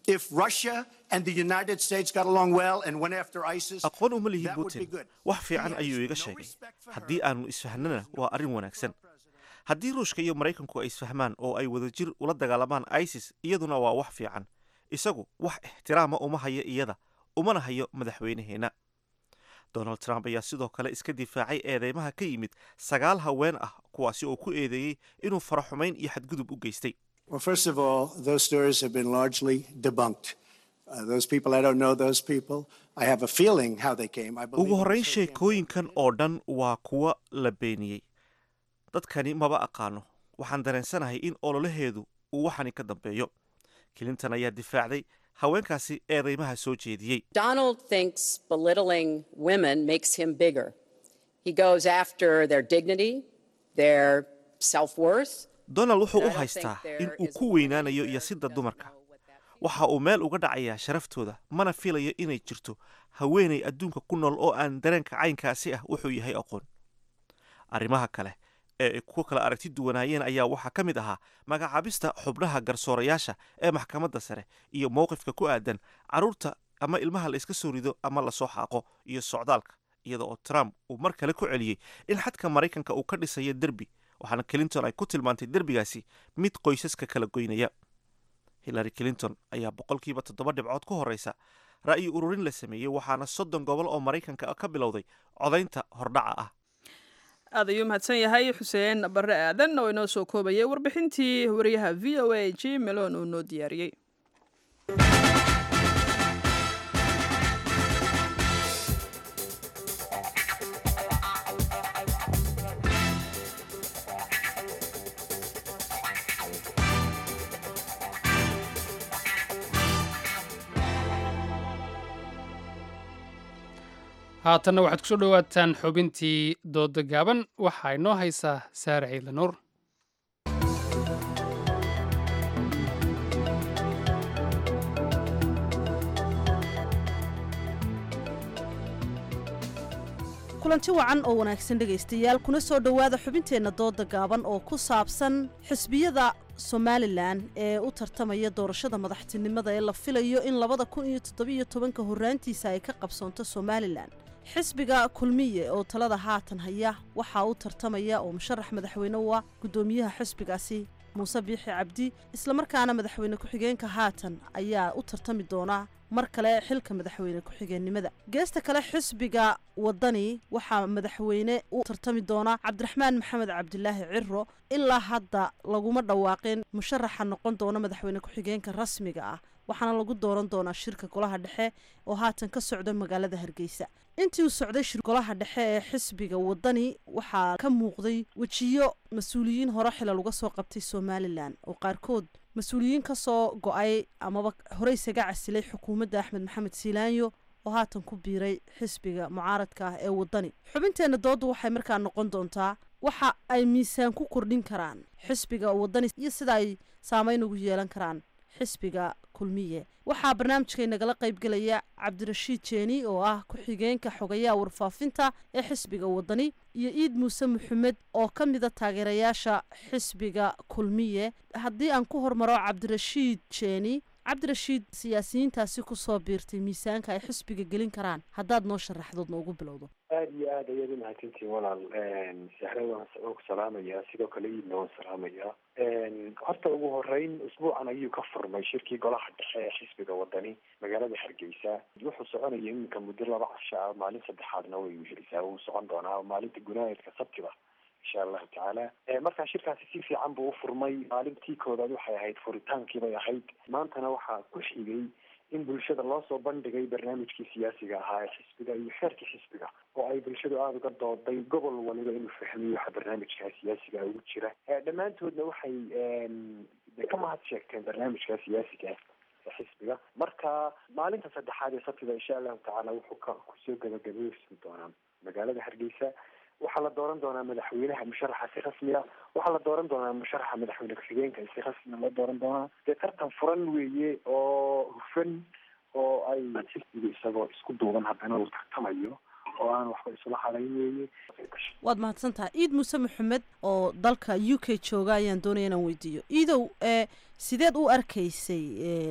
If Russia and the United States got along well and went after ISIS, aqoon uma lihi that would be putin good. wax fiican ayuu iga sheegay haddii aannu isfahnana waa arrin wanaagsan haddii ruushka iyo maraykanku ay isfahmaan oo ay wadajir ula dagaalamaan isis iyaduna waa wax fiican isagu wax ixtiraama uma hayo iyada umana hayo madaxweynaheenna donald trump ayaa sidoo kale iska difaacay eedeymaha ka yimid sagaal haween ah kuwaasi oo ku eedeeyey inuu faraxumayn iyo xadgudub u geystay Well, first of all, those stories have been largely debunked. Uh, those people, I don't know those people. I have a feeling how they came. I believe ugu horrayn they came sheekooyinkan oo dhan waa kuwa la beeniyey dadkani maba aqaano waxaan dareensanahay in ololaheedu uu waxani ka dambeeyo clinton ayaa difaacday haweenkaasi eedeymaha soo jeediyey Donald thinks belittling women makes him bigger. He goes after their dignity, their self worth. donald wuxuu And u I don't haystaa think there in uu is ku weynaanayo yasidda dumarka waxa uu meel uga dhacayaa sharaftooda mana filayo inay jirto haweenay adduunka ku nool oo aan dareenka caynkaasi ah wuxuu yahay aqoon arrimaha kale ee ay ku kala aragti duwanaayeen ayaa waxaa ka mid ahaa magacaabista xubnaha garsoorayaasha ee maxkamadda sare iyo mowqifka ku aadan carruurta ama ilmaha la iska soo rido ama lasoo xaaqo iyo socdaalka iyada oo trump uu mar kale ku celiyey in xadka maraykanka uu ka dhisayo derbi waxaana clinton ay ku tilmaantay derbigaasi mid qoysaska kala goynaya hillary clinton ayaa boqolkiiba toddoba dhibcood ku horeysa ra'yi ururin la sameeyey waxaana soddon gobol oo maraykanka ka bilowday codaynta hordhaca ah aad ayuu mahadsan yahay xuseen barre aadan oo inoo soo koobayay warbixintii wariyaha v o a j melon uu noo diyaariyey haatanna waxaad kusoo dhowaataan xubintii dooda gaaban waxaa inoo haysaa saare ciidle nuur kulanti wacan oo wanaagsan dhegaystayaal kuna soo dhowaada xubinteenna dooda gaaban oo ku saabsan xisbiyada somalilan ee u tartamaya doorashada madaxtinimada ee la filayo in labada kun iyo toddobiyo tobanka horraantiisa ay ka qabsoonto somalilan xisbiga kulmiye oo talada haatan haya waxaa u tartamaya oo musharax madaxweyne u ah guddoomiyaha xisbigaasi muuse biixi cabdi islamarkaana madaxweyne ku-xigeenka haatan ayaa u tartami doona mar kale xilka madaxweyne ku-xigeennimada geesta kale xisbiga wadani waxaa madaxweyne u tartami doona cabdiraxmaan maxamed cabdilaahi ciro ilaa hadda laguma dhawaaqin musharaxa noqon doona madaxweyne ku-xigeenka rasmiga ah waxaana lagu dooran doonaa shirka golaha dhexe oo haatan ka socda magaalada hargeysa intii uu socday shir golaha dhexe ee xisbiga wadani waxaa ka muuqday wejiyo mas-uuliyiin hore xilal uga soo qabtay somalilan oo qaarkood mas-uuliyiin ka soo go-ay amaba horey isaga casilay xukuumadda axmed maxamed siilaanyo oo haatan ku biiray xisbiga mucaaradka ah ee wadani xubinteenna doodda waxay markaa noqon doontaa waxa ay miisaan ku kordhin karaan xisbiga wadani iyo sida ay saameyn ugu yeelan karaan xisbiga kulmiye waxaa barnaamijkay nagala qaybgelaya cabdirashiid jeeni oo ah ku-xigeenka xogayaha warfaafinta ee xisbiga wadani iyo iid muuse maxamed oo ka mida taageerayaasha xisbiga kulmiye haddii aan ku hormaro cabdirashiid jeeni cabdirashiid siyaasiyiintaasi kusoo biirtay miisaanka ay xisbiga gelin karaan haddaad noo sharaxdood noogu bilowdo aada iyo aad ayaad umahadsantihin walaal sahre waan waan ku salaamayaa sidoo kale iidna waan salaamayaa horta ugu horeyn usbuucan ayuu ka furmay shirkii golaha dhexe ee xisbiga wadani magaalada hargeysa wuxuu soconaya iminka muddo laba casho ah maalin saddexaadna way wehelisaa wuu socon doonaa maalinta gunaayadka sabtiba insha allahu tacaala markaa shirkaasi si fiican buu ufurmay maalintii koodaad waxay ahayd furitaankii bay ahayd maantana waxaa ku xigay in bulshada loo soo bandhigay barnaamijkii siyaasiga ahaa ee xisbiga iyo xeerkii xisbiga oo ay bulshadu aada uga dooday gobol waliba inuu fahmiyo waxa barnaamijkaa siyaasiga ugu jira dhammaantoodna waxay de ka mahad sheegteen barnaamijkaa siyaasiga ee xisbiga marka maalinta saddexaad ee sabtida insha allahu tacaala wuxuu ka kusoo gabagabaysan doonaa magaalada hargeysa waxaa la dooran doonaa madaxweynaha musharaxa si rasmiya waxaa la dooran doonaa musharaxa madaxweyne ku-xigeenka si rasmiya loo dooran doonaa dee tartan furan weeye oo hufan oo ay xisbiga isagoo isku duuban haddana uu tartamayo oo aan waxba isula halayn weeye waad mahadsan tahay iid muuse maxamed oo dalka u k jooga ayaan doonaya inaan weydiiyo iidow ee sideed u arkaysay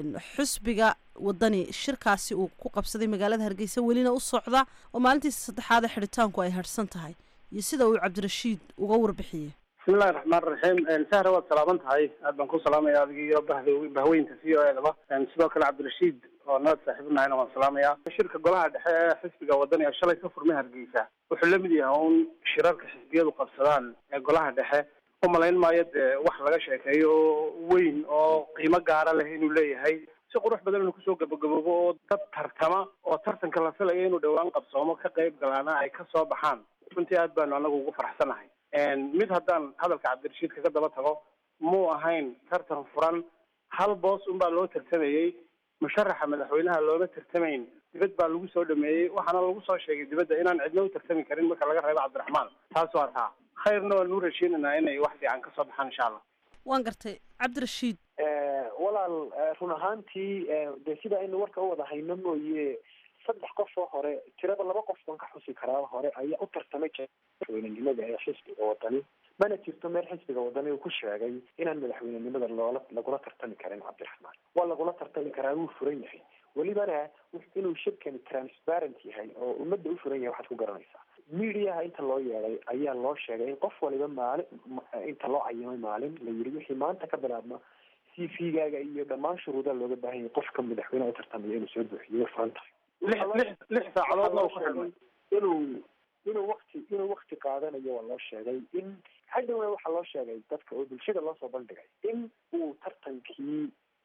xusbiga wadani shirkaasi uu ku qabsaday magaalada hargeysa welina u socda oo maalintiisa saddexaad ee xidhitaanku ay harhsan tahay iyo sida uu cabdirashiid uga warbixiyey bismillahi raxmaan raxiim sahra waad salaaman tahay aad baan ku salaamaya adiga iyo bahda bahweynta v o edaba sidoo kale cabdirashiid oo nabad saaxiibnahayna waan salaamaya shirka golaha dhexe ee xisbiga wadani ee shalay ka furmay hargeysa wuxuu la mid yahay un shirarka xisbiyadu qabsadaan ee golaha dhexe u malayn maayo dee wax laga sheekeeyo oo weyn oo qiimo gaara leh inuu leeyahay si qurux badan inuu kusoo gabagaboobo oo dad tartama oo tartanka la filaya inuu dhowaan qabsoomo ka qayb galaana ay ka soo baxaan runtii aad baanu anagu ugu faraxsanahay mid haddaan hadalka cabdirashiid kaga daba tago muu ahayn tartan furan hal boos unbaa loo tartamayey musharaxa madaxweynaha looma tartamayn dibad baa lagu soo dhameeyey waxaana lagu soo sheegay dibadda inaan cidna u tartami karin marka laga reebo cabdiraxmaan taas waa taa khayrna waan u rajeynaynaa inay wax fiican kasoo baxaan insha allah waan gartay cabdirashiid walaal run ahaantii dee sida aynu warka u wada hayno mooye saddex qof oo hore tirada laba qof baan ka xusi karaa hore ayaa u tartamay madaxweynenimada ee xisbiga wadani mana jirto meel xisbiga wadani uu ku sheegay inaan madaxweynenimada loola lagula tartami karin cabdiraxmaan waa lagula tartami karaa wuu furan yahay welibana inuu shirkani transparent yahay oo ummadda u furan yahay waxaad ku garanaysaa mediaha inta loo yeeday ayaa loo sheegay in qof waliba maalin inta loo cayimay maalin la yiri wixii maanta ka bilaabma c v gaaga iyo dhammaan shuruudaha looga baahan yahay qofka madaxweyneha u tartamaya inuu soo buuxiyo way furan tahay lix lix lix saacadoodna uu ku xidhmay inuu inuu wakti inuu wakti qaadanayo waa loo sheegay in hadhowna waxaa loo sheegay dadka oo bulshada loo soo bandhigay in uu tartankii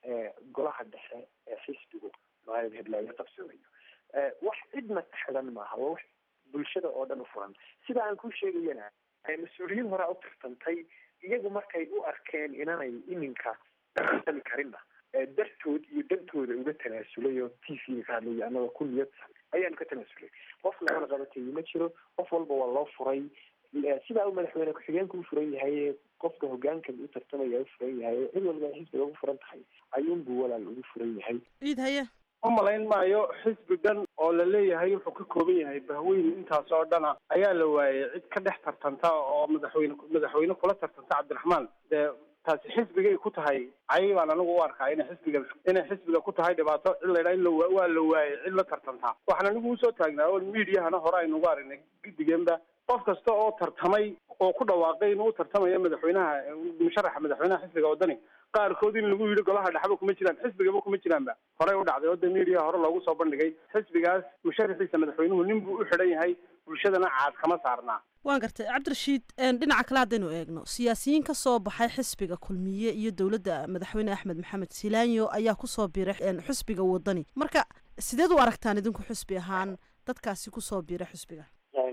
golaha dhexe ee xisbigu maalin heblaayo qabsoomayo wax cidna ka xidhan maaha waa wax bulshada oo dhan u furan sida aan ku sheegayana mas-uuliyiin horea u tartantay iyagu markay u arkeen inanay iminka tartami karinna dartood iyo dantooda uga tanaasulay oo t v ka hadlaya anagoo ku niyadsan ayaanu ka tanaasulay qof lagana qabateeye ma jiro qof walba waa loo furay sidaa uu madaxweyne ku-xigeenka u furan yahay qofka hogaanka u tartamaya u furan yahay cid walba ay xisbiga ugu furan tahay ayuunbuu walaal ugu furan yahay ciid haye u malayn maayo xisbi dhan oo la leeyahay wuxuu ka kooban yahay bahweyn intaas oo dhana ayaa la waayay cid ka dhex tartanta oo madaxweyne madaxweyne kula tartanta cabdiraxmaan dee taasi xisbigay ku tahay cay baan anigu u arkaa inay xisbiga inay xisbiga ku tahay dhibaato cid la yidhaha in la waa la waayay cid la tartantaa waxaan anigu usoo taagnaa oo miidiyahana hore aynugu aragnay gidigeenba qof kasta oo tartamay oo ku dhawaaqay inuu u tartamayo madaxweynaha musharaxa madaxweynaha xisbiga wadani qaarkood in lagu yidhi golaha dhexba kuma jiraan xisbigaba kuma jiraanba horey u dhacday oo de miidiyaha hore loogu soo bandhigay xisbigaas musharaxiisa madaxweynuhu nin buu u xidhan yahay bulshadana caad kama saarnaa waan gartay cabdirashiid dhinaca kale haddaynu eegno siyaasiyiin ka soo baxay xisbiga kulmiye iyo dowladda madaxweyne axmed maxamed silaanyo ayaa kusoo biiray xisbiga wadani marka sideed u aragtaan idinku xisbi ahaan dadkaasi kusoo biiray xisbiga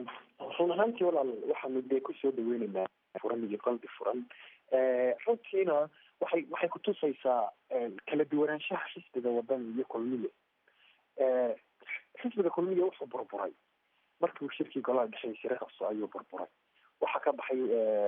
run ahaantii walaal waxaanu dee kusoo dhaweyneynaa furan iyo qalbi furan runtiina waxay waxay kutusaysaa kala duwanaanshaha xisbiga wadani iyo kulmiye xisbiga kulmiye wuxuu burburay markii uu shirkii golaha dhexey sire qabso ayuu burburay waxaa ka baxay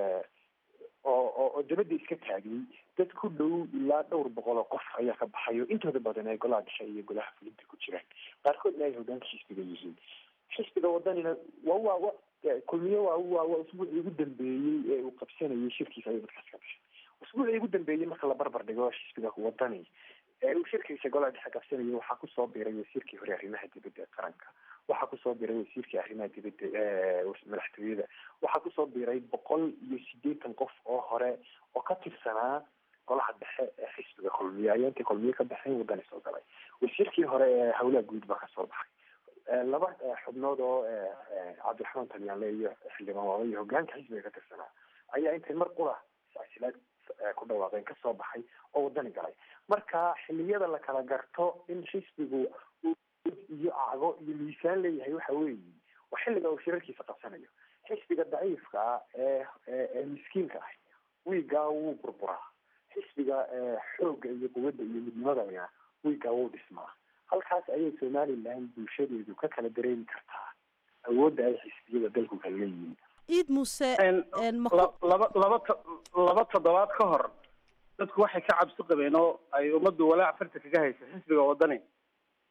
oo oo dabadda iska taagay dad ku dhow ilaa dhowr boqol oo qof ayaa ka baxay oo intooda badan ay golaha dhexe iyo golaha fulinta ku jiraan qaarkoodna ay hogaanka xisbiga yihiin xisbiga wadanina waa waa wa kulmiye waa waa waa usbuucii ugu dambeeyey ee uu qabsanayay shirkiisa ayuu dadkaas ka baxay usbuucii ugu dambeeyey marka la barbar dhigo xisbiga wadani ee uu shirkiisa golaha dhexe qabsanayay waxaa kusoo biiray wasiirkii hore arrimaha dibadda ee qaranka waxaa kusoo biiray wasiirkii arrimaha dibadda madaxtooyada waxaa kusoo biiray boqol iyo sideetan qof oo hore oo ka tirsanaa golaha dhexe ee xisbiga kulmiye ayaa intay kulmiye ka baxeen wadani soo galay wasiirkii hore ee howlaha guud baa kasoo baxay laba xubnood oo cabdiraxmaan talyaanle iyo xildhibaan waaba iyo hogaanka xisbiga ka tirsanaa ayaa intay mar qura silsilaad ku dhawaaqeen kasoo baxay oo wadani galay marka xiliyada la kala garto in xisbigu iyo acgo iyo miisaan leeyahay waxa weeye waa xilliga uu shirarkiisa qabsanayo xisbiga daciifka ah ee ee miskiinka ah wiigaa wuu burburaa xisbiga xoogga iyo quwadda iyo midnimadana wiigaa wuu dhismaa halkaas ayay somaliland bulshadeedu ka kala dareemi kartaa awoodda ay xisbiyada dalku kala leeyihiin ciid muuse laba laba laba toddobaad ka hor dadku waxay ka cabsi qabeen oo ay ummaddu walaac farta kaga haysa xisbiga wadani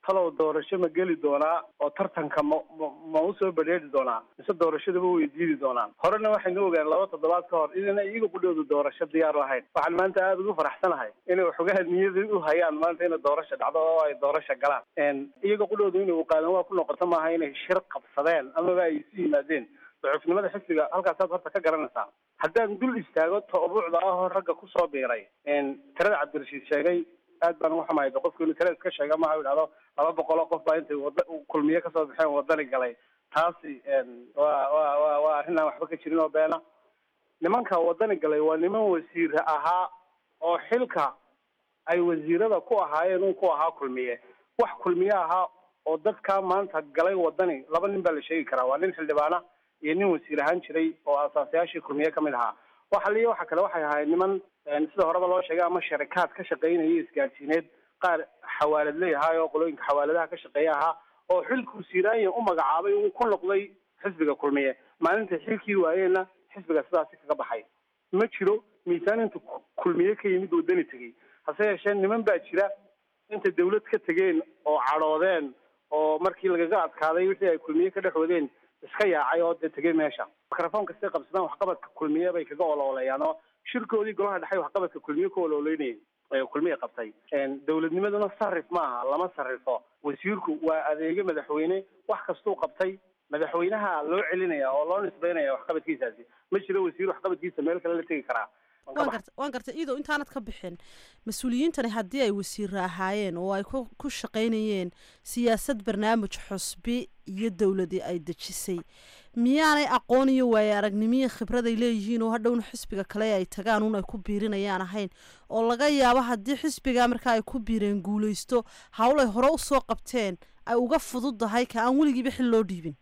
talow doorasho ma geli doonaa oo tartanka ma ma ma usoo badheeri doonaa mise doorashadaba way diidi doonaan horena waxaynu ogaan laba toddobaad ka hor inayna iyaga qudhooda doorasho diyaar u ahayn waxaan maanta aada ugu faraxsanahay inay waxoogaha niyada u hayaan maanta inay doorasho dhacdo oo ay doorasho galaan iyaga qudhooda inay uqaadan waa ku noqoto maaha inay shir qabsadeen amaba ay isu yimaadeen dacuufnimada xisbiga halkaasaad horta ka garanaysaa haddaan dul istaago toobuucda ahoo ragga kusoo biiray tirada cabdirashiid sheegay aad baan uga xumahay qofku inuu tira iska sheega maha idhahdo laba boqoloo qof baa intay wada kulmiye kasoo baxeen wadani galay taasi waa wa wa waa arrin aan waxba ka jirin oo beena nimanka wadani galay waa niman wasiir ahaa oo xilka ay wasiirada ku ahaayeen un ku ahaa kulmiye wax kulmiye ahaa oo dadkaa maanta galay wadani laba nin baa la sheegi karaa waa nin xildhibaana iyo nin wasiir ahaan jiray oo asaasayaashii kulmiye kamid ahaa waxa liya waxa kale waxay ahayd niman sida horeba loo sheegay ama sharikaad ka shaqaynaya isgaadhsiineed qaar xawaalad leeyahay oo qolooyinka xawaaladaha ka shaqeeya ahaa oo xilkuu siiraanya u magacaabay uu ku noqday xisbiga kulmiye maalintai xilkii waayeenna xisbiga sidaasi kaga baxay ma jiro miisaan inta kulmiye ka yimid wadani tegey hase yeeshee niman baa jira inta dawlad ka tegeen oo cadhoodeen oo markii lagaga adkaaday wixii ay kulmiye ka dhex wadeen iska yaacay oo dee tegey meesha microphone kastay qabsadaan waxqabadka kulmiye bay kaga olooleeyaan oo shirkoodii golaha dhexe waxqabadka kulmiye ku olooleynayay kulmiye qabtay dowladnimaduna sarif maaha lama sarifo wasiirku waa adeege madaxweyne wax kastuu qabtay madaxweynaha loo celinaya oo loo nisbeynaya waxqabadkiisaasi ma jiro wasiir waxqabadkiisa meel kale la tegi karaa waan garta waan gartay iyadoo intaanad ka bixin mas-uuliyiintani haddii ay wasiira ahaayeen oo ay ku ku shaqaynayeen siyaasad barnaamij xusbi iyo dowladii ay dejisay miyaanay aqoon iyo waaye aragnimiyo khibraday leeyihiin oo hadhowna xisbiga kale ay tagaan un ay ku biirinayaan ahayn oo laga yaabo haddii xisbiga markaa ay ku biireen guulaysto hawl ay hore usoo qabteen ay uga fududahay ka aan weligiiba xil loo dhiibin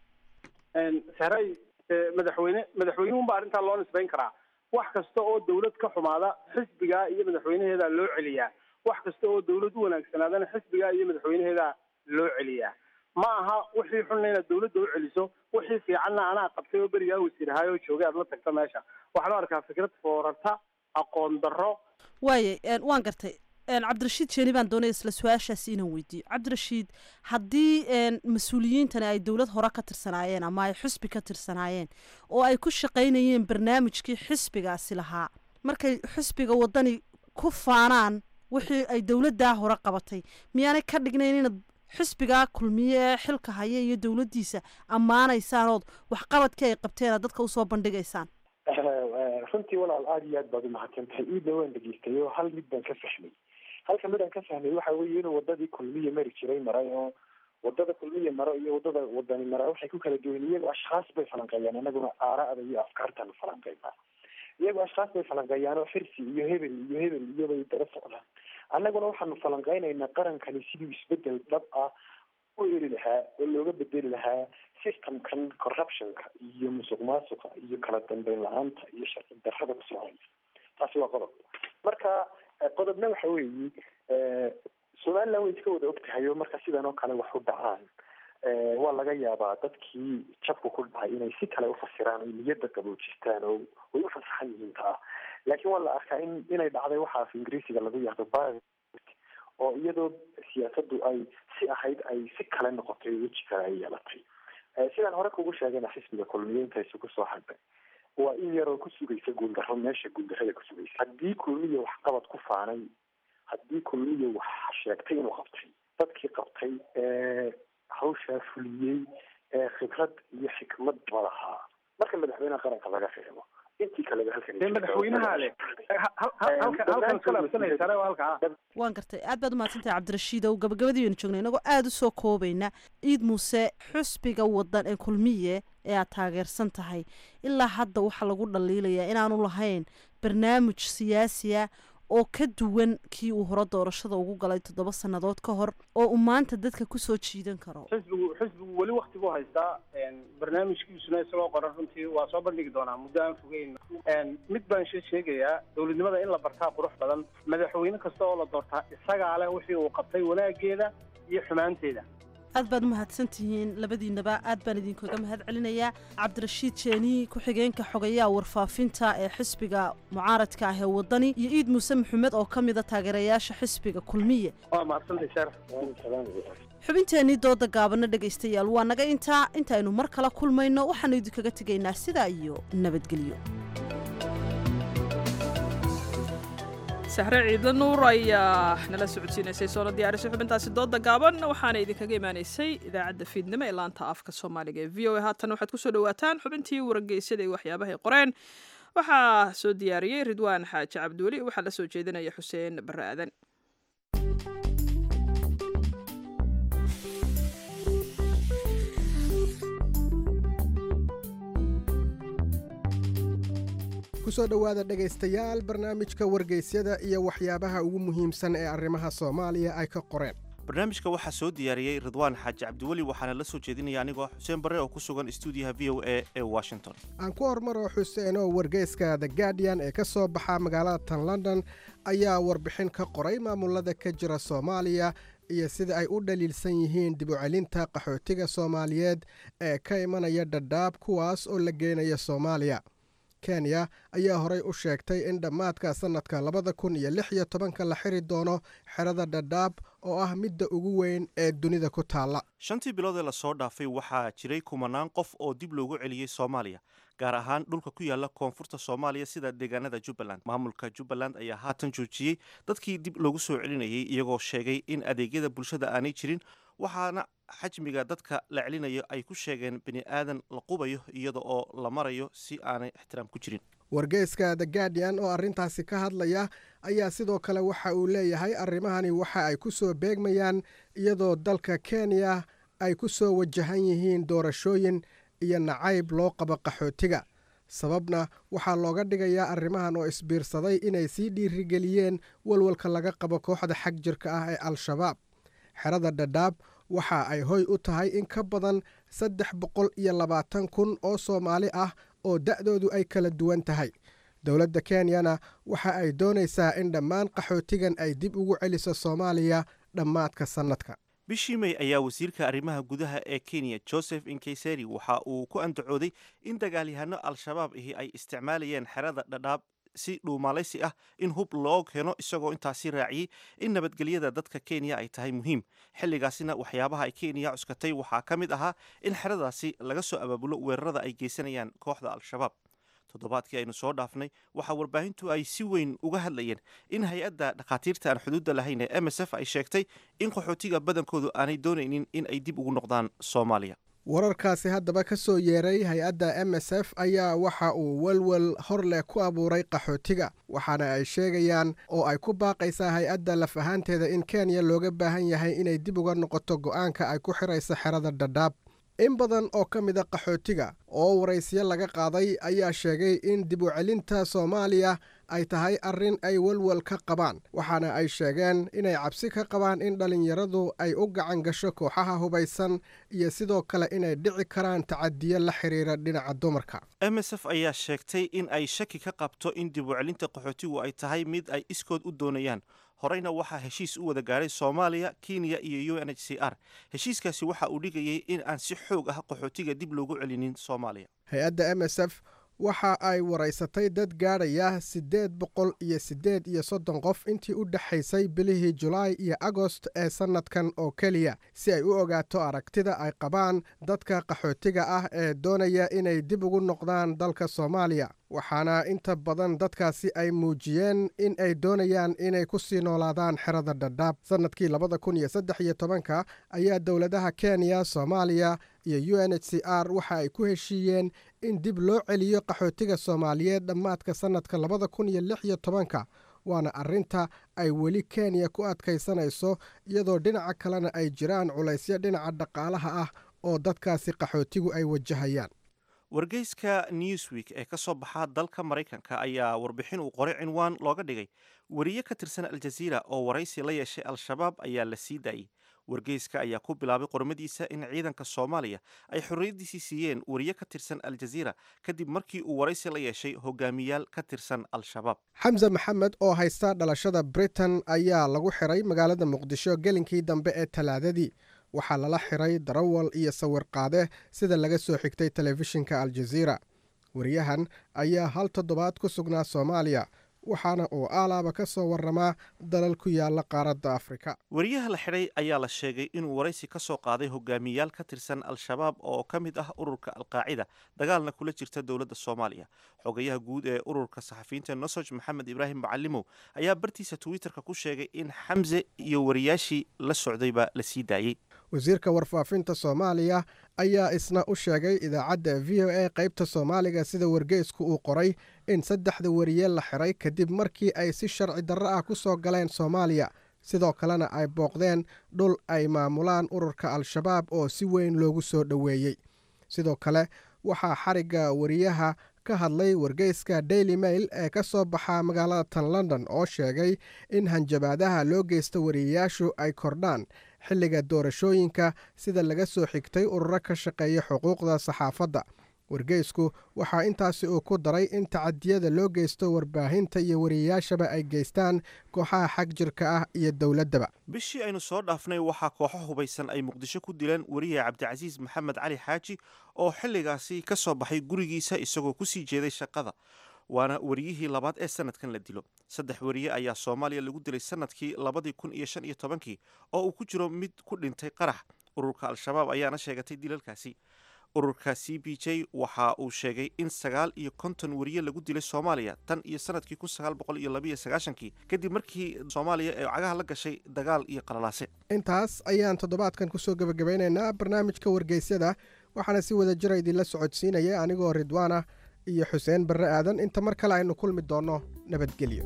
sahray madaxweyne madaxweynuhunba arrintaa loo nisbeyn karaa wax kasta oo dawlad ka xumaada xisbigaa iyo madaxweynaheedaa loo celiyaa wax kasta oo dawlad u wanaagsanaadana xisbigaa iyo madaxweynaheedaa loo celiyaa ma aha wixii xunna inaad dawladda u celiso wixii fiicanna anaa qabtay oo berigaa wasiir ahaay oo joogay aad la tagto meesha waxaan u arkaa fikrad foorarta aqoon darro waaye waan gartay cabdirashiid jeeni baan doonaya isla su-aashaasi inaan weydiiyo cabdirashiid haddii mas-uuliyiintani ay dowlad hore ka tirsanaayeen ama ay xisbi ka tirsanaayeen oo ay ku shaqaynayeen barnaamijkii xisbigaasi lahaa markay xisbiga wadani ku faanaan wixii ay dowladdaa hore qabatay miyaanay ka dhignayn inaad xisbigaa kulmiye ee xilka haya iyo dowladdiisa ammaanaysaan ood waxqabadkii ay qabteen aad dadka usoo bandhigaysaan runtii walaal aada iyo aad baad umahadsan tahay iidna waan dhegeystayo hal mid baan ka fahmay halka mid aan ka fahmay waxa weeye inuu wadadii kulmiye mari jiray maray oo wadada kulmiye maro iyo wadada wadani mara waxay ku kala duwan iyagu ashkhaas bay falanqeeyaan anaguna aara'da iyo afkaartan falanqeynaa iyagu ashkhaas bay falanqeeyaan oo xirsi iyo hebel iyo hebel iyobay daba socdaan annaguna waxaanu falanqeynaynaa qarankani siduu isbedel dhab ah u eri lahaa oo looga bedeli lahaa systemkan corruptionka iyo musuq maasuqa iyo kala dambeyn la-aanta iyo sharci darrada ku soconaysa taasi waa qodob marka qodobna waxa weeye somaliland way iska wada ogtahay oo marka sidan oo kale wax u dhacaan waa laga yaabaa dadkii jabku ku dhacay inay si kale ufasiraan oy niyadda qaboojistaan oo way u fasaxan yihiin taa laakiin waa la arkaa in inay dhacday waxa af ingiriisiga lagu yahdo bi oo iyadoo siyaasaddu ay si ahayd ay si kale noqotay weji kale ay yeelatay sidaan hore kugu sheegayna xisbiga kulmiye inta isugu soo hadhay waa in yaroo ku sugaysa guuldarro meesha guuldarrada ku sugaysa haddii kulmiye waxqabad ku faanay haddii kulmiye wax sheegtay inuu qabtay dadkii qabtay ee hawshaa fuliyey ee khibrad iyo xikmad ba lahaa marka madaxweynaha qaranka laga reebo intii kaleba halkan madaxweynaha leh halkan iskalaabsanaysaa waa halkaa waan gartay aad baad umahadsantahay cabdirashiid ow gabagabadii baynu joognay inagoo aada u soo koobayna ciid muuse xusbiga wadan ee kulmiye ee aad taageersan tahay ilaa hadda waxaa lagu dhaliilayaa inaanu lahayn barnaamij siyaasiya oo ka duwan kii uu hore doorashada ugu galay toddoba sannadood ka hor oo uu maanta dadka kusoo jiidan karo xisbigu xisbigu weli wakti buu haystaa barnaamijkiisuna isagoo qoran runtii waa soo bandhigi doonaa muddo aan fogeyn mid baan she sheegayaa dowladnimada in la bartaa qurux badan madaxweyne kasta oo la doortaa isagaa leh wixii uu qabtay wanaageeda iyo xumaanteeda aad baad u mahadsantihiin labadiinaba aad baan idinkaga mahad celinayaa cabdirashiid jeeni ku-xigeenka xogayaha warfaafinta ee xisbiga mucaaradka ah ee wadani iyo iid muuse maxamed oo ka mida taageerayaasha xisbiga kulmiye waa mahadsantay sharaf xubinteennii dooda gaabana dhegaystayaal waa naga intaa intaaynu mar kala kulmayno waxaannu idinkaga tegaynaa sidaa iyo nabadgelyo sahre ciidla nuur ayaa nala socodsiinaysay soona diyaarisay xubintaasi dooda gaaban waxaana idinkaga imaanaysay idaacadda fiidnimo ee laanta afka soomaaliga ee v o a haatan waxaad kusoo dhawaataan xubintii wargeysyada iyo waxyaabahay qoreen waxaa soo diyaariyey ridwaan xaaji cabdiweli waxaa la soo jeedinaya xuseen barre aadan kusoo dhowaada dhegaystayaal barnaamijka wargeysyada iyo waxyaabaha ugu muhiimsan ee arrimaha soomaaliya ay ka qoreen barnaamijka waxaa soo diyaariyey ridwaan xaaji cabdiweli waxaana la soo jeedinaya anigoo xuseen barre oo ku sugan stuudiyaha v o a ee washington aan ku hormaro xuseen oo wargeyska the guardian ee ka soo baxa magaalada tan london ayaa warbixin ka qoray maamulada ka jira soomaaliya iyo sida ay u dhaliilsan yihiin dib u celinta qaxootiga soomaaliyeed ee ka imanaya dhadhaab kuwaas oo la geenaya soomaaliya kenya ayaa horey u sheegtay in dhammaadka sannadka labada kun iyo lix iyo tobanka la xiri doono xerada dhadhaab oo ah midda ugu weyn ee dunida ku taalla shantii bilood ee lasoo dhaafay waxaa jiray kumanaan qof oo dib loogu celiyey soomaaliya gaar ahaan dhulka ku yaala koonfurta soomaaliya sida deegaanada jubbaland maamulka jubbaland ayaa haatan joojiyey dadkii dib loogu soo celinayay iyagoo sheegay in adeegyada bulshada aanay jirin waxaana xajmiga dadka la celinayo ay ku sheegeen bini aadan la qubayo iyada oo la marayo si aanay ixtiraam ku jirin wargeyska the guardian oo arrintaasi ka hadlaya ayaa sidoo kale waxa uu leeyahay arrimahani waxa ay ku soo beegmayaan iyadoo dalka kenya ay ku soo wajahan yihiin doorashooyin iyo nacayb loo qabo qaxootiga sababna waxaa looga dhigayaa arrimahan oo isbiirsaday inay sii dhiirigeliyeen walwalka laga qabo kooxda xag jirka ah ee al-shabaab xerada dhadhaab waxa ay hoy u tahay in ka badan saddex boqol iyo labaatan kun oo soomaali ah oo da'doodu ay kala duwan tahay dowladda kenyana waxa ay doonaysaa in dhammaan qaxootigan ay dib ugu celiso soomaaliya dhammaadka sannadka bishii may ayaa wasiirka arrimaha gudaha ee kenya joseph inkeseri waxa uu ku andacooday in dagaalyahanno al-shabaab ahi ay isticmaalayeen xerada dhadhaab si dhuumaalaysi ah in hub loo keeno isagoo intaasi raaciyey in nabadgelyada dadka kenya ay tahay muhiim xilligaasina waxyaabaha ay kenya cuskatay waxaa ka mid ahaa in xeradaasi laga soo abaabulo weerarada ay geysanayaan kooxda al-shabaab toddobaadkii aynu soo dhaafnay waxaa warbaahintu ay si weyn uga hadlayeen in hay-adda dhakhaatiirta aan xuduudda lahayn ee m s f ay sheegtay in qaxootiga badankoodu aanay doonaynin in ay dib ugu noqdaan soomaaliya wararkaasi haddaba ka soo yeeray hay-adda m s f ayaa waxa uu welwel hor leh ku abuuray qaxootiga waxaana ay sheegayaan oo ay ku baaqaysaa hay-adda laf ahaanteeda in kenya looga baahan yahay inay dib uga noqoto go'aanka ay ku xirayso xerada dhadhaab in badan oo ka mida qaxootiga oo waraysyo laga qaaday ayaa sheegay in dib u celinta soomaaliya ay tahay arrin ay welwel ka qabaan waxaana ay sheegeen inay cabsi ka qabaan in dhallinyaradu ay u gacan gasho kooxaha hubaysan iyo sidoo kale inay dhici karaan tacadiyo la xiriira dhinaca dumarka m s f ayaa sheegtay in ay shaki ka qabto in dib u celinta qaxootigu ay tahay mid ay iskood u doonayaan horeyna waxaa heshiis u wada gaadhay soomaaliya kenya iyo u n h c r heshiiskaasi waxa uu dhigayay in aan si xoog ah qaxootiga dib loogu celinin soomaaliya hay-adda m s f waxa ay waraysatay dad gaadhaya siddeed boqol iyo siddeed iyo soddon qof intii u dhexaysay bilihii julaay iyo agost ee sannadkan oo keliya si ay u ogaato aragtida ay qabaan dadka qaxootiga ah ee doonaya inay dib ugu noqdaan dalka soomaaliya waxaana inta badan dadkaasi ay muujiyeen in ay doonayaan inay ku sii noolaadaan xerada dhadhaab sannadkii labada kun iyo saddex iyo tobanka ayaa dowladaha kenya soomaaliya iyo u n h c r waxa ay ku heshiiyeen in dib loo celiyo qaxootiga soomaaliyeed dhammaadka sannadka labada kun iyo lix iyo tobanka waana arrinta ay weli kenya ku adkaysanayso iyadoo dhinaca kalena ay jiraan culaysyo dhinaca dhaqaalaha ah oo dadkaasi qaxootigu ay wajahayaan wargeyska newsweek ee ka soo baxa dalka maraykanka ayaa warbixin uu qoray cinwaan looga dhigay wariye ka tirsan aljaziira oo waraysi la yeeshay al-shabaab ayaa la sii daayey wargeyska ayaa ku bilaabay qormadiisa in ciidanka soomaaliya ay xorriyaddiisii siiyeen wariye ka tirsan aljaziira kadib markii uu waraysi la yeeshay hogaamiyaal ka tirsan al-shabaab xamse maxamed oo haysta dhalashada britain ayaa lagu xiray magaalada muqdisho gelinkii dambe ee talaadadii waxaa lala xiray darawal iyo sawir qaade sida laga soo xigtay telefishinka aljaziira wariyahan ayaa hal toddobaad ku sugnaa soomaaliya waxaana uu aalaaba ka soo waramaa dalal ku yaala qaaradda afrika wariyaha la xidhay ayaa la sheegay inuu waraysi ka soo qaaday hogaamiyayaal ka tirsan al-shabaab oo ka mid ah ururka alqaacida dagaalna kula jirta dowladda soomaaliya xogayaha guud ee ururka saxafiyiinta nosoj maxamed ibraahim macalimow ayaa bartiisa twitterka ku sheegay in xamse iyo wariyaashii la socdayba la sii daayey wasiirka warfaafinta soomaaliya ayaa isna u sheegay idaacadda v o a qaybta soomaaliga sida wargeysku uu qoray in saddexda wariye la xiray kadib markii ay si sharci darro ah ku soo galeen soomaaliya sidoo kalena ay booqdeen dhul ay maamulaan ururka al-shabaab oo si weyn loogu soo dhoweeyey sidoo kale waxaa xarigga wariyaha ka hadlay wargeyska daily mail ee ka soo baxa magaalada tan london oo sheegay in hanjabaadaha loo geysta wariyayaashu ay kordhaan xilliga doorashooyinka sida laga soo xigtay ururo ka shaqeeya xuquuqda saxaafadda wargeysku waxaa intaasi uu ku daray in tacadiyada loo geysto warbaahinta iyo wariyayaashaba ay geystaan kooxaha xag jirka ah iyo dowladdaba bishii aynu soo dhaafnay waxaa kooxo hubaysan ay muqdisho ku dileen wariye cabdicasiis maxamed cali xaaji oo xilligaasi ka soo baxay gurigiisa isagoo kusii jeeday shaqada waana wariyihii labaad ee sanadkan la dilo saddex wariye ayaa soomaaliya lagu dilay sanadkii labadii kun iyo shan iyo tobankii oo uu ku jiro mid ku dhintay qarax ururka al-shabaab ayaana sheegatay dilalkaasi ururka c b j waxa uu sheegay in sagaal iyo konton wariye lagu dilay soomaaliya tan iyo sanadkii kun sagaal boqol iyo labaiyo sagaashankii kadib markii soomaaliya ee cagaha la gashay dagaal iyo qalalaase intaas ayaan toddobaadkan kusoo gebagabeynaynaa barnaamijka wargeysyada waxaana si wada jira idinla socodsiinaya anigoo ridwaana iyo xuseen barre aadan inta mar kale aynu kulmi doonno nabadgelyo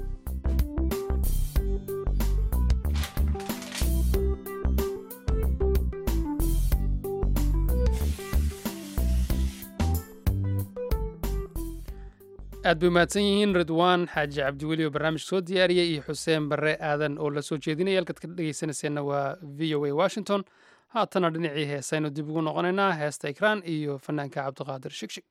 aad bay mahadsan yihiin ridwaan xaaji cabdiweli oo barnaamij soo diyaariyey iyo xuseen barre aadan oo la soo jeedinaya halkaad ka dhegeysanayseena waa v o a washington haatana dhinacii heesaynu dib ugu noqonaynaa heesta ikraan iyo fanaanka cabdiqaadir shigshig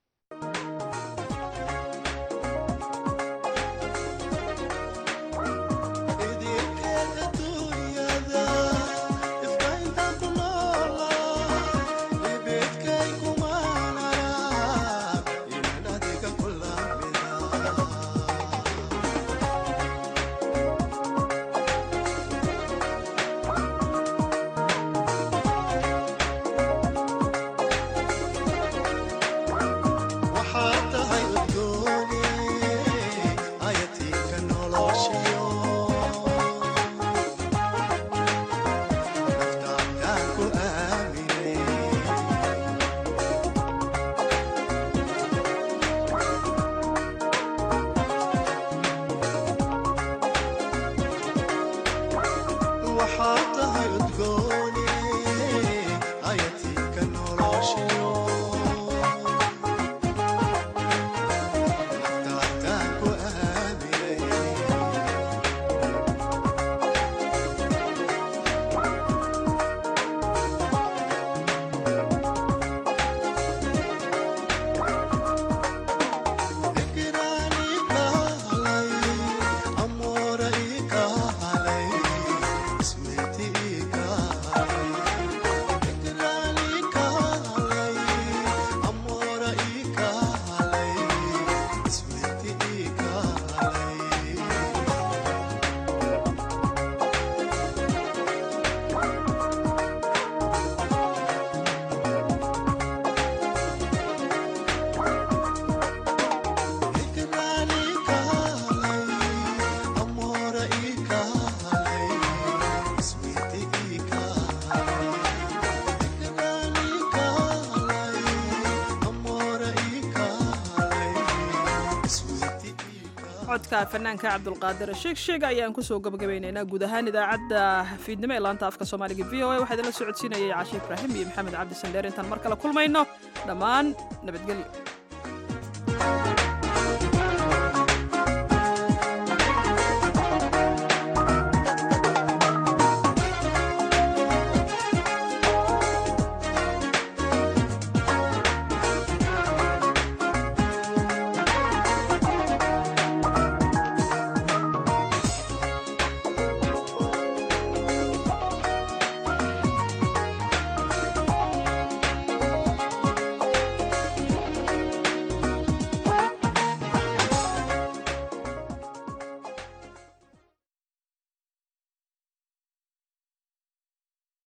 codka fanaanka cabdulqaadir sheegsheeg ayaan kusoo gabagabaynaynaa guud ahaan idaacadda fiidnimo ee laanta afka soomaaliga v o a waxaa idinla socodsiinayay caashi ibraahim iyo maxamed cabdi sandheer intaan mar kale kulmayno dhammaan nabadgelyo